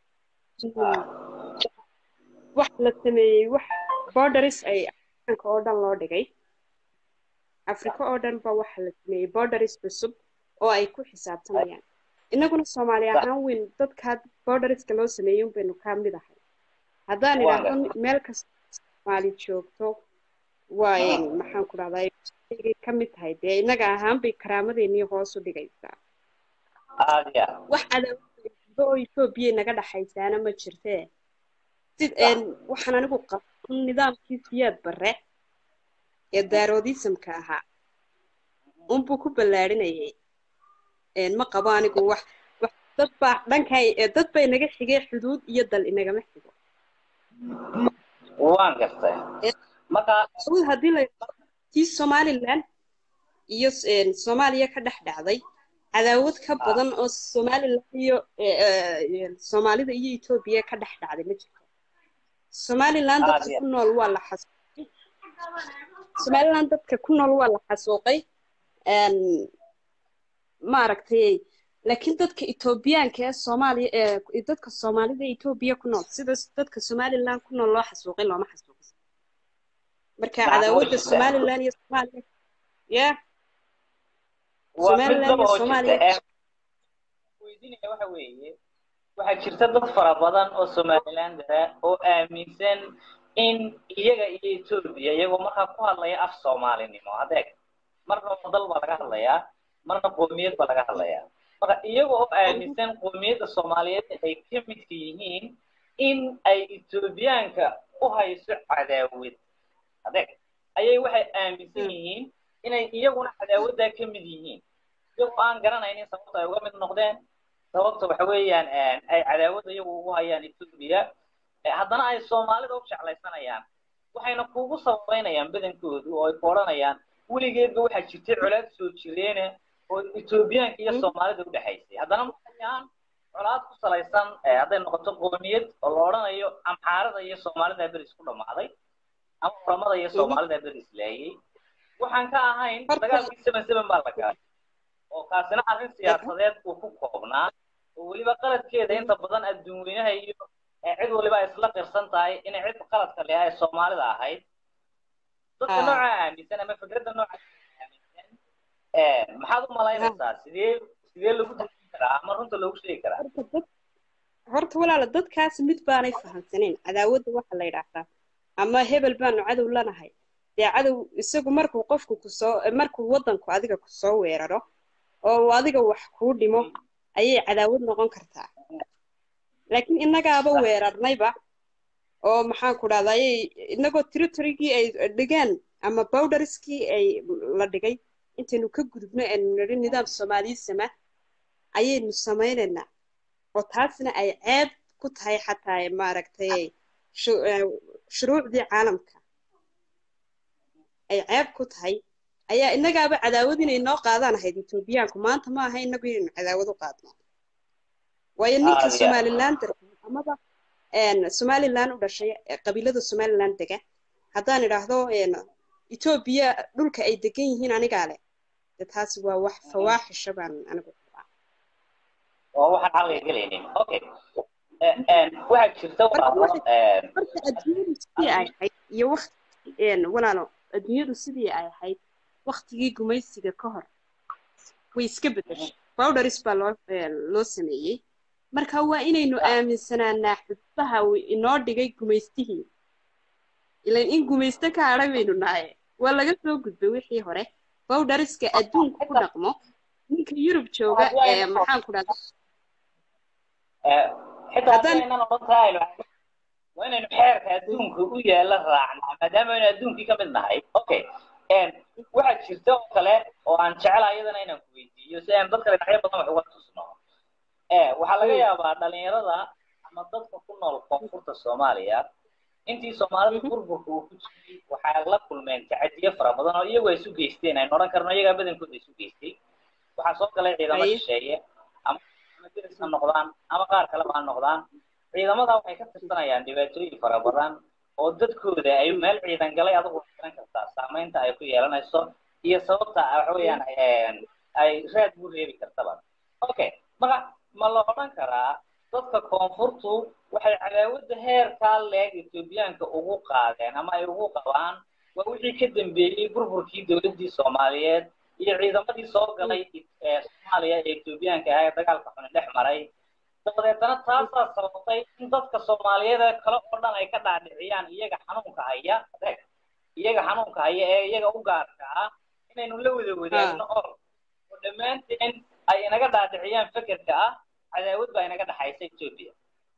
waxa la sameeyey wax borderis ay africa oo dhan loo dhigay africa oo dhan ba waxa la sameeyey borderis cusub oo ay ku xisaabtamayaan innaguna soomaali ahaan weyn dadkaa borderiska loo sameeyey un baynu ka mid ahay haddaan idhaahdo meel kasta soomaali joogto waa maxaan ku dhahdaa ka mid tahay dee innaga ahaan bay karaamadeenii hoos u dhigaysaa wax cadaawado oo etoobiya naga dhaxaysaana ma jirtee sid waxaan anigu qabsan nidaamkii siyaad barre ee daaroodismka ahaa unbuu ku ballaadhinayay ma qabo anigu wax dad baa dhankay dad bay naga xigay xuduud iyo dal inagama xigo waan gartay marka haddii la tii somaliland iyo soomaaliya ka dhex dhacday cadaawad ka badan oo somaliland iyo soomaalida iyo etoobiya ka dhex dhacday ma jirto somaliland dadka ku nool waa la xasuuqay somaliland dadka ku nool waa la xasuuqay maaragtay laakiin dadka etoobiyaanka ee soomaaliya ee dadka soomaalida ee etoobiya ku nool sida dadka somaliland ku nool loo xasuuqay looma xasuuqay marka cadaawadda somaliland iyo soomaaliya ya somaliland iyo soomaaliya weydiinaya waxa weeye waxaa jirta dad fara badan oo somalilandara oo aaminsan in iyaga iyo etoobiya iyagoo markaa ku hadlaya af soomaalinimo adeeg marna dal baa laga hadlayaa marna qoomiyad baa laga hadlayaa marka iyaga oo aaminsan qoomiyadda soomaaliyeed ay ka midka yihiin in ay etoobiyaanka u hayso cadaawad adeeg ayay waxay aaminsan yihiin inay iyaguna cadaawaddaa ka mid yihiin iyagoo aan garanaynin sababta ay uga mid noqdeen sababta waxa weeyaan ay cadaawadda iyagu ugu hayaan etoobiya haddana ay soomaalida u jeclaysanayaan waxayna kuugu sababeynayaan badankoodu oo ay ku odhanayaan weligeedba waxaa jirtay colaad soo jireene oo etoobiyaanka iyo soomaalida u dhexaysay haddana maxayaan colaad ku salaysan hadday noqoto qoomiyad oo la odhanayo amxaarada iyo soomaalida beris ku dhammaaday ama oramada iyo soomaalida beris laayay waxaan ka ahayn dagaalkii seven seven baa la galay oo kaasina arrin siyaasadeed uu ku koobnaa oo weliba qaladkeeda inta badan adduun weynaha iyo ee cid waliba ay isla qirsan tahay inay cid qaladka leh ay soomaalida ahayd dadka Ah. noocaa aaminsan ama fikradda noocaa aaminsan ee maxaad u malaynaysaa sidee sidee lagu dejin karaa ama runta loogu sheegi karaa horta dad horta walaala dadkaas mid baanay fahamsanayn cadaawadda waxa la yidhaahdaa ama hebel baanu cadow lanahay dee cadow isagu markuu qofku kusoo markuu waddanku adiga kusoo weeraro oo uu adiga wax kuu dhimo ayay cadaawad noqon kartaa laakiin innagaaba weerarnayba oo maxaan ku dhahdaa ayay innagoo territorygii ay dhigeen ama bowdariskii ay la dhigay intaynu ka gudubno aynu nidhi nidaam soomaalisama ayaynu samaynaynaa oo taasna ay ceeb ku tahay xataa maaragtay shu- eh, shuruucdii caalamka ay ceeb ku tahay ayaa innagaaba cadaawad inay noo qaadaan ahayd etoobiyaanku maanta ma aha innagu inaynu cadaawad u qaadno waayo ninka Ah, yeah. somaliland amaba een, somaliland u dhashay ee qabiilada somaliland dega haddaan idhaahdo een, etoobiya dhulka ay degan yihiin anigaa leh de taasi waa wax fawaaxisha baan anigu qabaa oo waxaan caqliga gelaynin okay Eh, eh, waxaa jirta walaalo eh, marka adduunyadu sidii ay ahayd iyo waqti een, walaalo adduunyadu sidii ay ahayd waqtigii gumaysiga ka hor way iska bedeshay bowdharis baa loo een, loo sameeyey marka waa inaynu aaminsanaanaa xudbaha uu inoo dhigay gumaystihii ilan in gumaysto ka hadhay baynu nahay waa laga soo gudbay wixii hore bowdhariska adduunka ku dhaqmo ninka yurub jooga ee maxaan ku dhahda eh, xitaa Haddaan- haddaynan odhan tahay aynu waa inaynu xeerka adduunka u yaala raacnaa maadaama aynu adduunkii ka mid nahay okay En, waxaa jirta oo kale oo aan jecelahay iyadana inaan ku weydiiyo si aan dadka dhinacyo badan wax uga tusno Eh, waxaa laga yaabaa dhalinyarada ama dadka ku nool koonfurta soomaaliya intii soomaalida burburka uu ku jiray waxay la kulmeen tacadiyo fara badan oo iyagu ay isu geysteen aynu odhan karno iyagaa badankooda isu geystay waxaa soo galay ciidamo Aye. shisheeye ama ama deris ha noqdaan ama qaar kaleba ha noqdaan ciidamada waxay ka tirsanayaan dhibaatooyin fara badan oo dadkooda ay meel ciidan galay adigu waxay garan kartaa saamaynta ay ku yeelanayso iyo sababta ah waxa weeyaan een, ay raad u reebi kartaba okay marka ma la odhan karaa dadka koonfurtu waxay cadaawadda heerkaa leeg etoobiyaanka ugu qaadeen ama ay ugu qabaan waa wixii ka dambeeyey burburkii dowladdii soomaaliyeed iyo ciidamadii soo galay ee soomaaliya ee etoobiyaanka ahaa ee dagaalka xuni dhex maray dabadeetana taasaa sababtay in dadka soomaaliyeed ee kale oo dhan ay ka dhaadhiciyaan iyaga xanuunka haya adeeg iyaga xanuunka haya ee iyaga u gaarka ah inaynu la wada wadaagno ol oo dhammaanteen ay inaga dhaadhiciyaan fekerka ah cadaawad baa inaga dhaxaysa etoobiya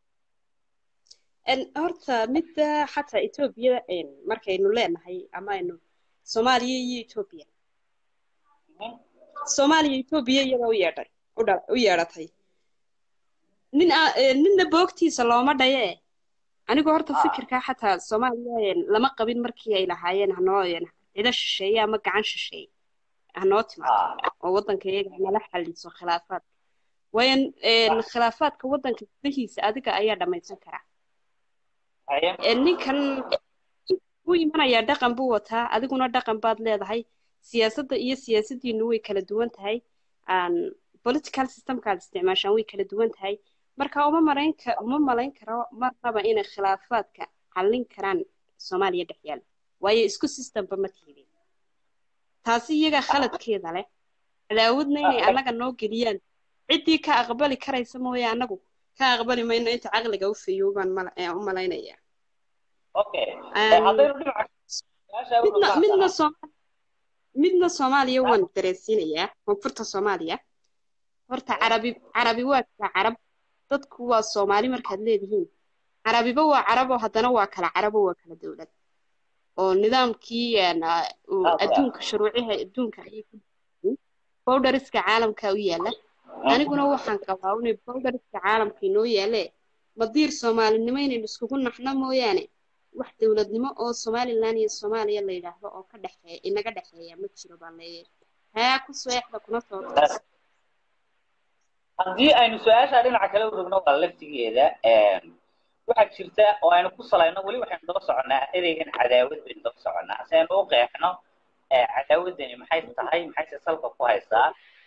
En, horta midda xataa etoobiya en, markaynu leenahay ama aynu soomaaliya iyo etoobiya soomaaliya etoobiya iyada u yeedhay u dha- u yeedhatay nin aa- eh, ninna boogtiisa looma dhaye anigu horta Ah. fikirkaa xataa soomaaliya en, lama qabin markii ay lahaayeen hanoo en, cido shisheeye ama gacan shisheeye hanoo timaado Ah, oo waddanka iyaga nala xaliso khilaafaadka waayo en, khilaafaadka waddanka gudahiisa adiga ayaa dhammaysan karaa haye ee ninkan u imanayaa dhaqan buu wataa adiguna dhaqan baad leedahay siyaasadda iyo siyaasaddiinu way kala duwan tahay aan political systemkaad isticmaashaan way kala duwan tahay marka uma malayn ka uma malayn karo marnaba inay khilaafaadka xallin karaan soomaaliya dhex yaala waayo isku systemba ma tihidin taasi iyaga khaladkeeda leh cadaawadna inay annaga noo geliyaan ciddii ka aqbali karaysa mooye annagu ka aqbali mayno inta caqliga u feeyo baan mala- ee, u malaynaya okay Aan- Eh, haddaynu dhinaca su-aasha u midna dhaqaaqsana. midna Soomaali midna Soomaaliya waan dareensiinayaa koonfurta Soomaaliya horta carabi carabi waa kala carab dadku waa Soomaali markaad leedihiin carabiba waa carab oo haddana waa kala carab oo waa kala dowlad oo nidaamkii een, ah, uu Ah, adduunka shuruuciha adduunka ayay ku yihiin bowdhariska caalamka u yaala aniguna waxaan qabaa inay bowdhariska caalamka inoo yaale madiir soomaalinimo inaynu iskugu naxno mooyaane wax dowladnimo oo somalilan iyo soomaaliya la yidhaahdo oo ka dhexeeya inaga dhexeeya ma jiro baa leeyahay haa ku seexda kuna soo toos haddii aynu su-aasha dhinaca kale u rogno waa laftigeeda een, waxaa jirta oo aynu ku salayno weli waxaynu daba soconnaa ereygan cadaawad baynu daba soconnaa si aynu u qeexno ee cadaawaddani maxay tahay maxayse salka ku haysaa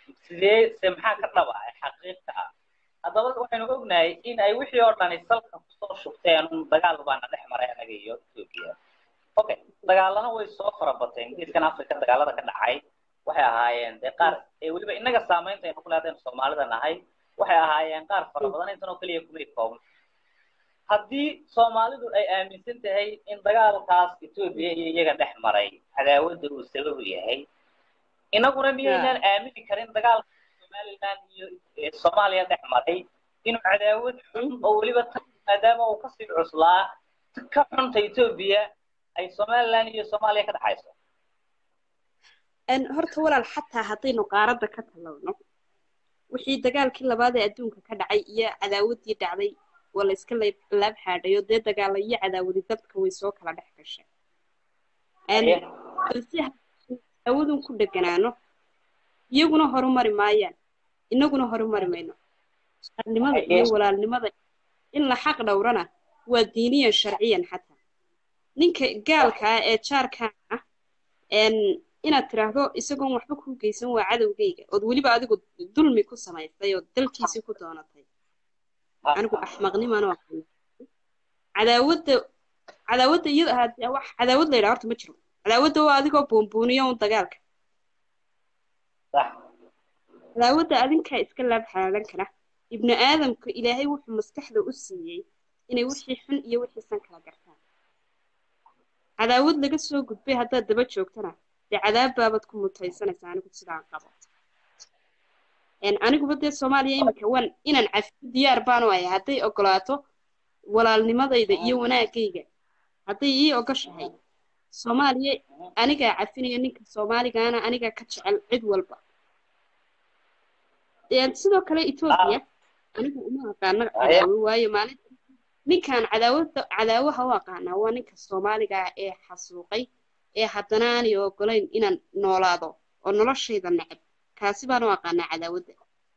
sidee se maxaa ka dhaba ee xaqiiqa ah haddaba waxaynu ognahay in ay wixii oo dhani salka kusoo shubteen un dagaal baana dhex maray anaga iyo etoobiya okay dagaalana way soo farabateen geeskan africa dagaalada ka dhacay waxay ahaayeen dee qaar ee weliba innaga saamaynta aynu ku leedayn soomaalida nahay waxay ahaayeen qaar fara badan intan oo keliya kumay koobna haddii soomaalidu ay aaminsan tahay in dagaalkaas etoobiya iyo iyaga dhex maray cadaawadda uu sababu yahay inaguna miyaynaan aamini karin dagaalka somaliland iyo soomaaliya dhex maray inuu cadaawad xun oo weliba tan maadaama uu kasii cuslaa ka xunta etoobiya ay somaliland iyo soomaaliya ka dhexayso horta walaal xataa haddaynu qaaradda ka talowno wixii dagaalkii labaad ee adduunka ka dhacay iyo cadaawaddii dhacday waa la iska laab xaadhayo dee dagaala iyo cadaawadi dadka way soo kala dhex gashay balse cadaawadun ku dheganaano iyaguna horumari maayaan inaguna horumari mayno qarnimada iyo walaalnimada in la xaq dhowrana waa diiniyan sharciyan xataa ninka gaalka ah ee jaarkan ah inaad tiraahdo isagoon waxba kuu geysan waa cadowgayga ood weliba adigu dulmi ku samaysay oo dalkiisii ku doonatay anigu axmaqnimaan oo cadaawadda cadaawadda iyada wax cadaawad la yidhaha horta ma jiro cadaawadda waa adigoo buunbuuniyo un dagaalka cadaawadda adinkaa iska laab xalaalan kara ibnu aadamka ilaahay wuxuu maskaxda u siiyey inay wixii xun iyo wixii san kala gartaan cadaawad laga soo gudbay haddaad daba joogtana dee cadaab baabad ku mutaysanaysaa anigu sidaan qabo aniguba dee soomaaliya iminka waan inaan cafiyo diyaar baanu ahay hadday ogolaato walaalnimadayda iyo wanaagayga hadday ii ogoshahay soomaaliya anigaa cafinayo ninka soomaaligaana anigaa ka jecel cid walba sidoo kale etoobiya anigu uma aqaano cadaawo waayo maalin ninkan cadaawada cadaawaha u aqaanaa waa ninka soomaaliga ah ee xasuuqay ee haddana aanay ogolayn inaan noolaado oo noloshayda neceb kaasi baan u aqaanaa cadaawadda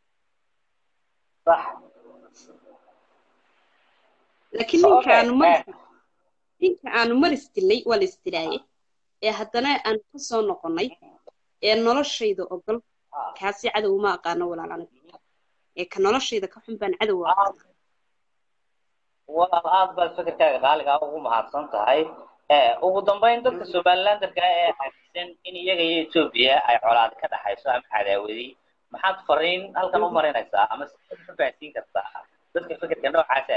laakiin ninka aanu maris ninka aanu maris dilnay waa la isdilaaye ee haddana aanu ka soo noqonnay ee noloshayda ogol kaasi cadow uma aqaano walaal aniga ee ka noloshayda ka xun baan cadow u aqaana walaal aad baad fikirkaaga qaaligaa ugu mahadsan tahay ugu dambayn dadka somalilanderka ee aaminsan in iyaga iyo etoobiya ay colaad ka dhaxayso ama cadaawadi maxaad fariin halkan u marinaysaa ama si u fahansiin kartaa dadka fikirka noocaasa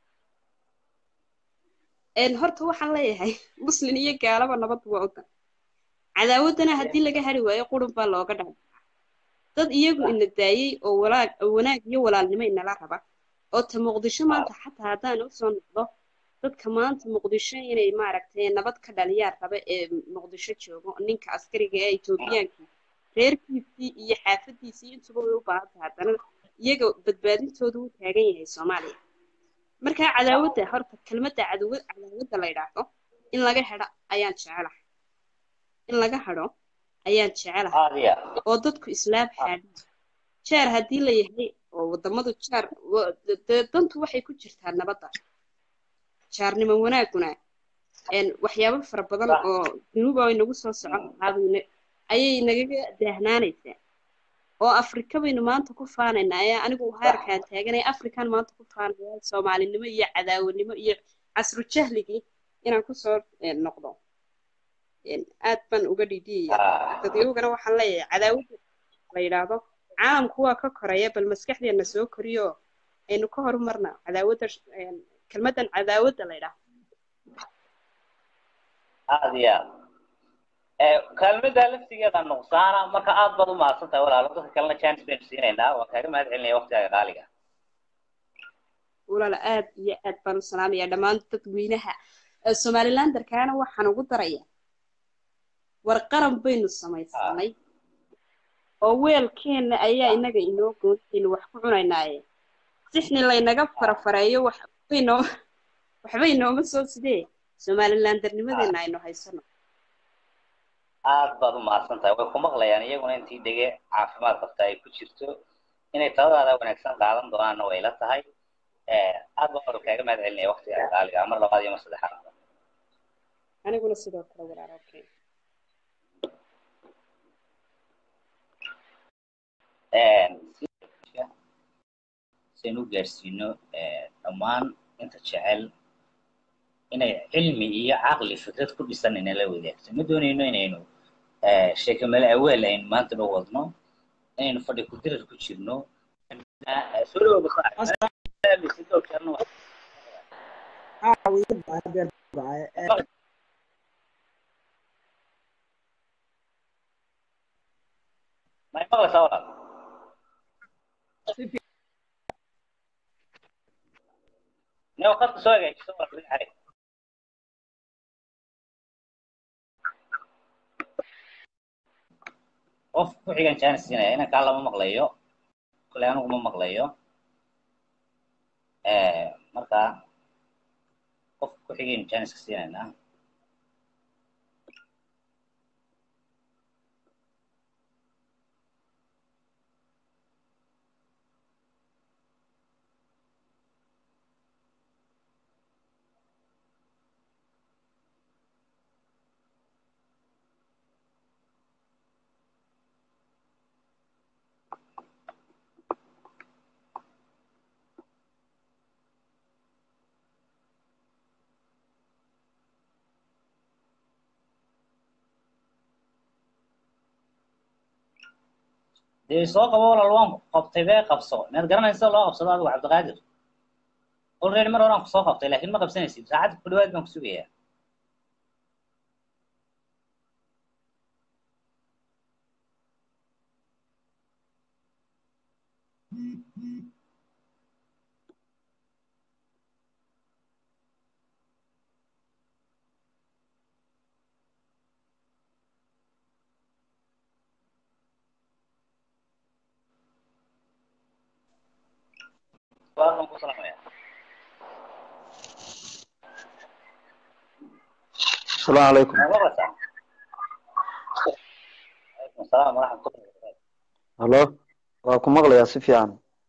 aaminsan horta waxaan leeyahay muslin iyo gaalaba nabad waa odan cadaawaddana haddii laga hari waayo qurun baa looga dhaca dad iyagu ina daayey oo walaag wanaag iyo walaalnimo inala raba oo ta muqdisho maanta xataa haddaan usoo noqdo dadka maanta muqdisho inay maaragtay nabad ka dhaliyaan raba ee muqdisho joogo ninka askariga ee etoobiyaanka reerkiisii iyo xaafadiisii intuba way u baahan tahay haddana iyaga badbaadintoodu u taagan yahay soomaaliya markaa cadaawadda horta kelmadda cadawa cadaawadda la yidhaahdo in laga hedho ayaan jecelahay in laga hadho ayaan jecelahay oo dadku islaam xaadhaan jaar haddii la yahay oo waddamadu jaar dantu waxay ku jirtaa nabadda jaarnimo wanaaguna waxyaabo fara badan oo dunuuba ay nagu soo socon lahaabn ayay nagaga daahnaanaysaa oo afrika baynu maanta ku faanaynaa ee anigu heerkaan taaganay afrikan maanta ku faanaya soomaalinimo iyo cadaawanimo iyo casru jahligii inaan kusoo noqdo aad baan uga dhidhiyaya dadyogana waxaan leeyahay cadaawadda la yidhaahdo caalamku waa ka koraya bal maskaxdeena soo koriyo aynu ka horumarna cadaawadda kelmaddan cadaawadda la yidhaahdo aad iyo aad kaalmada laftigeeda nuqsaana marka aad baad u mahadsan tahay walaalo dadka kalena chance baynu siinaynaa waan kaaga mahad celinaya waqtigaaga qaaliga walaal aad iyo aad baan u salaamaya dhammaan dadweynaha somalilanderkaana waxaan ugu daraya war qaran baynu samaysanay oo weelkeenna ayaa inaga inoo goonaynu wax ku cunaynaaye sixni laynaga farafareeyo waxbaynoo waxbay nooma soo sidee somalilandernimadeena aynu haysano aad baad u mahadsan tahay way ku maqlayaan iyaguna intii dhege caafimaad qabta ay ku jirto inay taladaada wanaagsan qaadan doonaanna way la tahay aad baan wada kaaga mahad celinaya waqtiga qaaliga mar labaad iyo mar saddexaad aniguna sidoo kale walaal okay siaynu u gaadhsiino dhammaan inta jecel inay cilmi iyo caqli fikrad ku dhisan inala wadaagto ma doonayno inaynu sheekamale aweel aynu maanta dhow wadno inaynu fadhi ku dirar ku jirno soo dhawow may maqlaysaa walaal neo qadka soo hagaajiso walaal weli xarig qof ku xigan jaanis siinaya inankaa lama maqlayo kole anigu ma maqlayo marka qof ku xigaynu jaaniska siinaynaa dee soo qabo walaal waan ku qabtay bee qabso miyaad garanaysa loo qabsado adigu cabdiqaadir already mar horaan kusoo qabtay laakiin ma qabsanaysid saacadda ku dhawaad baan ku sugayaa waadan ku salamaya السلام عليكم ma maqlaysaa calaykum asalaam waraxmatullahi wabarakaatu هلو waa ku maqlayaa si fiican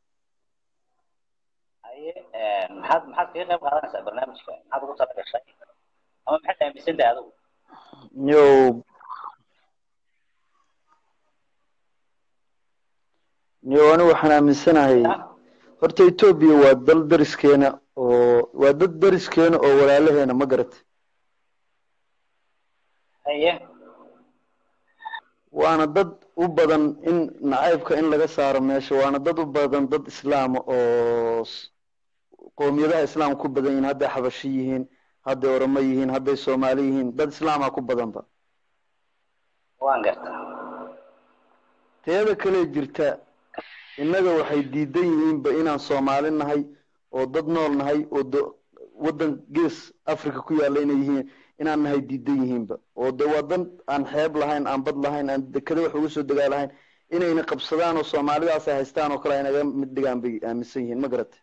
haye maxaad maxaad kaga qayb qaadanaysaa barnaamijka maxaad ugu tala gashay ama maxaad aaminsan tahay adigu yo yo anigu waxaan aaminsanahay horta etoobiya waa dal dariskeena oo waa dad dariskeena oo walaalaheena ma garata haye waana dad u badan in nacaybka in laga saaro meesha waana dad u badan dad islaama oo s- qowmiyadaha islaamka ku badan yihiin hadday xabashi yihiin hadday oromo yihiin hadday soomaali yihiin dad islaama ku badanba waan gartaa teeda kale jirta innaga waxay diidan yihiinba inaan soomaali nahay oo dad nool nahay oo do waddan gees africa ku yaalla inay yihiin inaan nahay diidan yihiinba oo de waa dan aan xeeb lahayn aan bad lahayn aan dekada wax uga soo degaa lahayn inayna qabsadaan oo soomaalidaas ay haystaan oo kale ay naga mid dhigaan bay aaminsan yihiin ma garata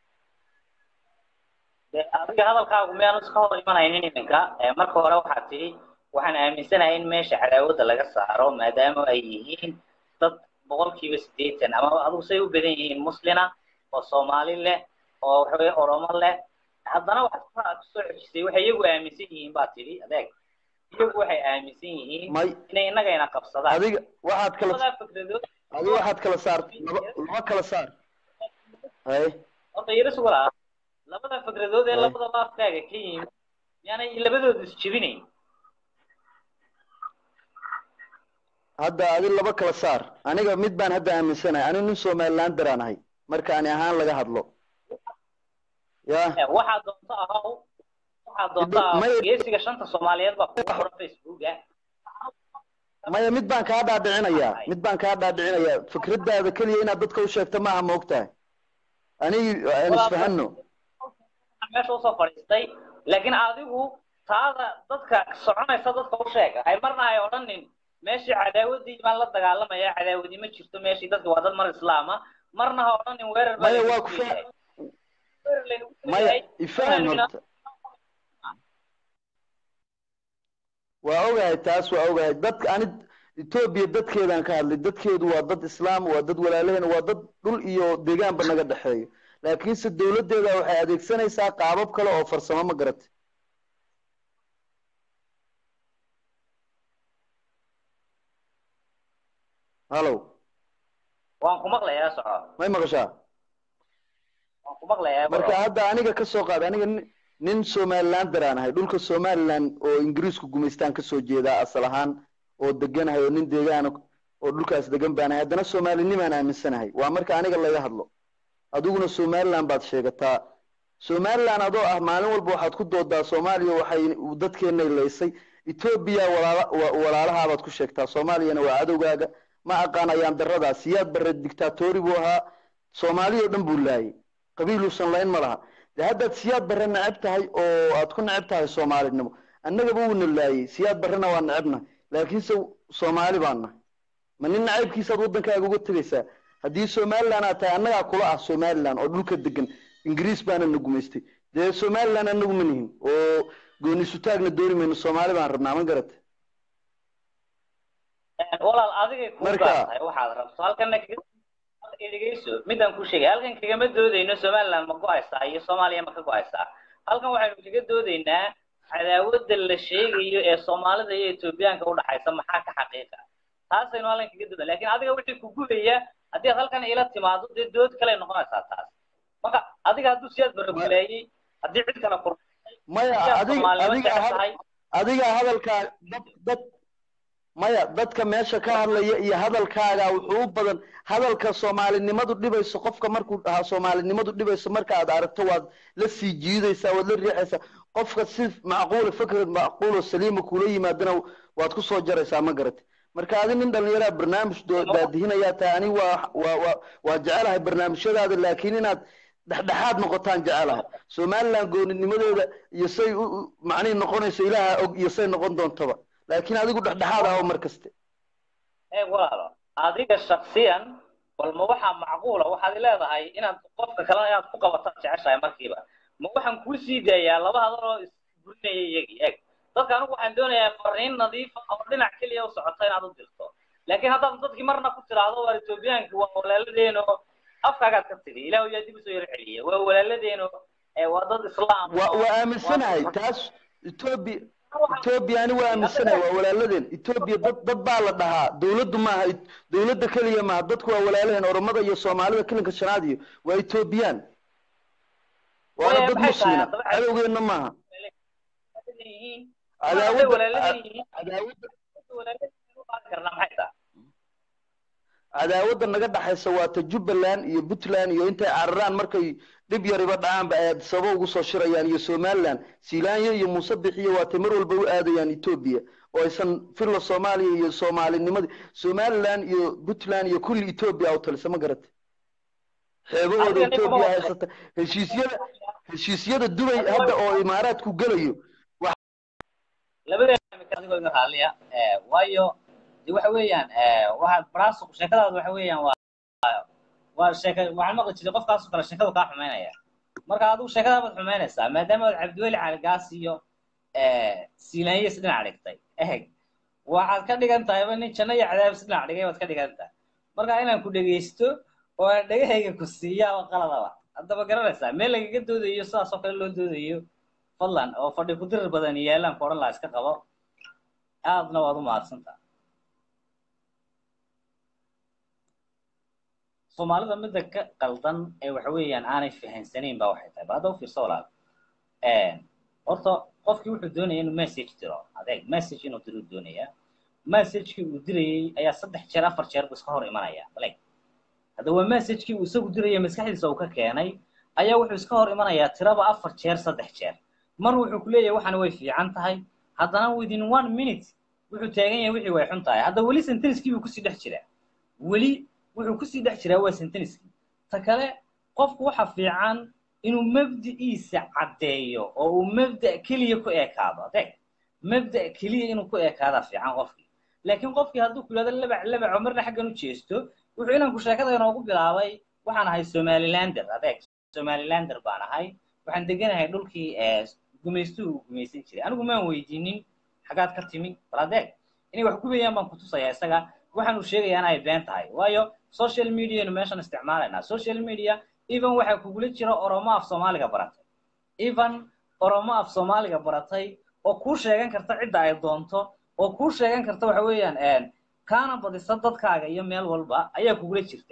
de adiga hadalkaagu miyaanu iska hor imanaynin iminka Eh, marka hore waxaad tidhi waxaan aaminsanahay in meesha cadaawadda laga saaro maadaama ay yihiin dad boqolkiiba siddeetan ama adigu say u badan yihiin muslina oo soomaali leh oo waxaweye oromo leh haddana waxaad ku ku soo xejisay waxay iyagu aaminsan yihiin baa tidhi adeeg iyagu waxay aaminsan yihiin may inay innagayna qabsadaan adiga waxaad kala labadaa fikradood adiga waxaad kala saar laba laba kala saar hay horta yaris walaa labada fikradood ee Ay. labadaba afkaaga ka yimid miyaanay labadooda isjebinayn hadda adi laba kala saar aniga mid baan hadda aaminsanahay anigu nin somaliland daraan ahay marka ani ahaan laga hadlo ya Eh, waxaa doonto ahow waxaa doonto ahow Maya- geesiga shanta soomaaliyeed baa kugu qoran facebooka maya mid baan kaa dhaadhicinayaa mid baan kaa dhaadhicinayaa fikradaada keliya inaad dadka u sheegto maaha ma ogtahay anigi aan isfahano meesha usoo fadhiistay laakiin adigu taada dadka soconaysa dadka u sheeg hay marna ay odhanin meeshii cadaawadii baan la dagaalamaya cadaawadi ma jirto meeshii dadka waa dad mar islaama marna ha odhanin weerar baa maya lagu waa ku leeyahay. fa Weerar laynagu maya leeyahay. ifaham horta waa ogahay taas waa ogahay dadka ani etoobiya dadkeedaan ka hadlay dadkeedu waa dad islaam waa dad walaalaheena waa dad dhul iyo deegaanba naga dhexeeyo laakiinse dowladdeeda waxay adeegsanaysaa qaabab kale oo farsamo ma garatay hallow waan ku maqlayaa soco may maqashaa waan ku maqlayaa marka hadda aniga ka soo qaad aniga nin- nin somalilander aan ahay dhulka somaliland oo ingiriisku gumaystaan kasoo jeedaa asal ahaan oo deganahay oo nin deegaana oo dhulkaas degan baan ahay haddana soomaalinimaan aaminsanahay waa marka aniga laga hadlo adiguna somaliland baad sheegataa somaliland adoo ah maalin walba waxaad ku doodaa soomaaliya waxay dadkeenay laysay etoobiya walaala wa- walaalahaabaad ku sheegtaa soomaaliyana waa cadowgaaga ma aqaan ayaan daradaa siyaad barre dictatori buu ahaa soomaaliya oo dhan buu laayay qabiiluusan layn ma laha de haddaad siyaad barre neceb tahay oo aad ku neceb tahay soomaalinimo annagaba wuuna laayay siyaad barrena waa necebnahay laakiinse soomaali baan nahay ma nin nacaybkiisaad waddankaaga uga tegaysaa haddii somaliland aad tahay annagaa kula ah somaliland oo dhulka degan ingiriis baana na gumaystay dee somaliland annagu ma nihin oo gooni sutaagna dooni mayno soomaali baan rabnaa ma garata walaal adigay kuu Marka- gaar tahay waxaad rabto halkana kaga dhegeyso midaan kuu sheegay halkan kagama doodayno somaliland ma go-aysaa iyo soomaaliya ma ka go-aysaa halkan waxaynu kaga doodaynaa cadaawadda la sheegayo ee soomaalida iyo etoobiyaanka udhaxaysa maxaa ka xaqiiqa taasaynu halkan kaga doodan lakin adiga wixii ku gubaya haddii aad halkan ila timaado dee dood kale noqonaysaa taas marka adiga hadduu siyaad barabulaayey haddii cid kale kur maya siyaad adiga soomaalinimo adiga jecel had- tahay adiga hadalkaa dad dad maya dadka meesha ka hadlaya iyo hadalkaaga wuxuu u badan hadalka soomaalinimadu dhibayso qofka markuu dhahaa soomaalinimadu dhibayso marka aad aragto waad la sii jiidaysaa waad la riixaysaa qofka si macquula fikrad macquulo saliima kula yimaadana waad ku soo jaraysaa ma garate marka adi nin dhallinyaraa barnaamij doo- daadihinayaa tahay ani waa waa waa waa jecelahay barnaamijyadaada laakiin inaad dhexdhexaad noqotaan jecelahay somaliland gooninimadeeda iyo say u u- macnihi noqonayso ilaaha og iyo say noqon doontaba laakiin adigu dhexdhexaad ah oo mar kaste eeg walaalo adiga shaksiyan bal ma waxaa macquula waxaad leedahay inaad qofka kalena inaad ku qabataan jeceshahay markiiba ma waxaan kuu sii daayaa laba hadal oo isburinaya iyagii eeg dadka anigu waxaan doonayaa fariin nadiifa oo dhinac keliya u socota inaad u dirto laakiin haddaad dadkii marna ku tiraahdo waa etoobiyaanki waa walaaladeeno afkaagaad ka tiri ilaahu yaa dib usoo yar celiya waa walaaladeeno ee waa dad islaam waa waa aaminsanahay taas etoobiya etoobiya ani waa aaminsanahay waa walaaladeen etoobiya dad dad baa la dhahaa dawladdu maaha et- dawladda keliya maaha dadku waa walaalaheen oromada iyo soomaalida kilinka shanaad iyo waa etoobiyaan waana Waya, dad maxay tahay muslima haddaba? cadowgeenna maaha yihiin cadaawadda walaaladan yihiin cadaawadda walaaladan u qaadi karnaa maxay tahay cadaawadda naga dhaxaysa waa ta jubbaland iyo puntland iyo intay cararaan markay dhib yariba dhacaanba ay sababo ugu soo shirayaan iyo somaliland siilaanya iyo muuse bixiyo waatay mar walba u aadayaan etoobiya oo aysan filla soomaaliya iyo soomaalinimadii somaliland iyo puntland iyo kulli etoobiya u talisa ma garata xeebahooda Adiga ninka ma etoobiya wada- haysata heshiisyada heshiisyada dubay hadda oo imaaraadku gelayo labadeena imika adigoo iga raaliya eh, waayo de waxa weeyaan eh, waxaad baraasuq sheekadaadu waxa weeyaan waa waa sheeka waxaan maqli jiray qofkaasoo kale sheekadu kaa xumaynaya marka adigu sheekada baad xumaynaysaa maadaama aad cabdiweli caligaas iyo eh, siilaanyis dhinac dhigtay eheg waxaad ka dhigan tahayba nin janno iyo cadaabis dhinac dhigay baad ka dhigan tahay marka inaan ku dhegaysto oo aan dhegahayga ku siiya oo qaladaba haddaba garanaysaa meel lagaga doodayo sidaas oo kale loo doodayo fadlan oo fadhi ku dirir badan yeelaan ku odhan laha iska qabo aadna waad u mahadsantaa soomaalida midda ka qaldan ee waxa weeyaan aanay fahansanayn ba waxay tahay ba hadda u fiirso walaal horta qofkii wuxuu doonaya inuu message diro adeeg message inuu diro doonaya messagekii uu dirayey ayaa saddex jeer afar jeer buu iska hor imanaya aleg hadda waa messagekii uu isagu diraya maskaxdiisa uu ka keenay ayaa wuxuu iska hor imanayaa tiraba afar jeer saddex jeer mar wuxuu ku leeyahay waxaan way fiican tahay haddana within one minute wuxuu taagan yahay wixii way xun tahay hadda weli senteniskii buu kusii dhex jiraa weli wuxuu kusii dhex jiraa waa senteniskii ta kale qofku waxa fiican inuu mabdiciisa caddeeyo oo uu mabda keliya ku ekaado adeeg mabda keliya inuu ku ekaadaa fiican qofkii laakiin qofkii hadduu ku yidhahdo labac labaco marna xaggan u jeesto wuxuu inanku sheekada inoogu bilaabay waxaan ahay somalilander adeeg somalilander baan ahay waxaan deganahay dhulkii gumaystuhu uu gumaysan jiray anigu maan weydiinin xagaad ka timi bal adeeg inay wax gubayaan baan kutusayaa isaga waxaan uu sheegayaa in ay been tahay waayo social medianu meeshan isticmaalaynaa social media even waxaa kugula jira oromo af soomaaliga baratay even oromo af soomaaliga baratay oo kuu sheegan karta cidda ay doonto oo kuu sheegan karta waxa weeyaan kaana badisa dadkaaga iyo meel walba ayaa kugula jirta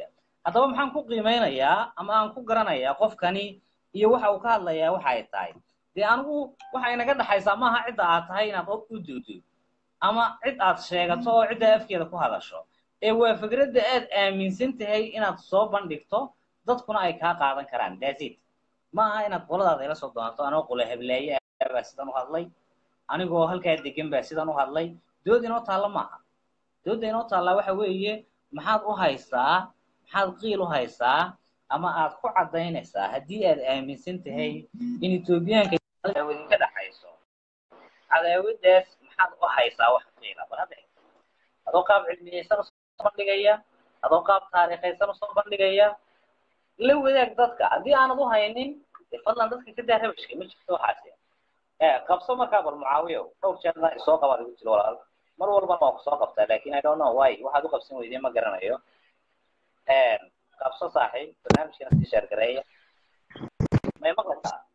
haddaba maxaan ku qiimeynayaa ama aan ku garanayaa qofkani iyo waxa uu ka hadlayaa waxa ay tahay dee anigu waxa inaga dhexaysaa maaha cidda aad tahay inaad u duudo ama cid aad sheegato oo cidda afkeeda ku hadasho ee waa fikradda aad aaminsan tahay inaad soo bandhigto dadkuna ay kaa qaadan karaan dasid ma aha inaad qoladaada ila soo doonto anoo qole hebleeye baa sidan u hadlay anigoo halkaa degan baa sidan u hadlay dood inoo taalla maaha doodda inoo taallaa waxa weeye maxaad u haysaa maxaad qiil u haysaa ama aad ku caddaynaysaa haddii aad aaminsan tahay in etoobiyaanka cadaawad ka dhaxayso cadaawadaas maxaad u haysaa wax qiila bal hadda adoo qaab cilmiyeysan usoo bandhigaya adoo qaab taariikhaysan usoo bandhigaya la wadaag dadka haddii aanad u haynin dee fadlan dadka ka daa rabashka ma jirto waxaasi ee qabso markaa bal mucaawiyo dhowr jeerna isoo qabaad igu jiro walaal mar walbana waa kusoo qabtaa lakin i don't know why waxaad u qabsan weydeen ma garanayo qabso saaxiib barnaamijkana sii sheergareeya may maqlaysaa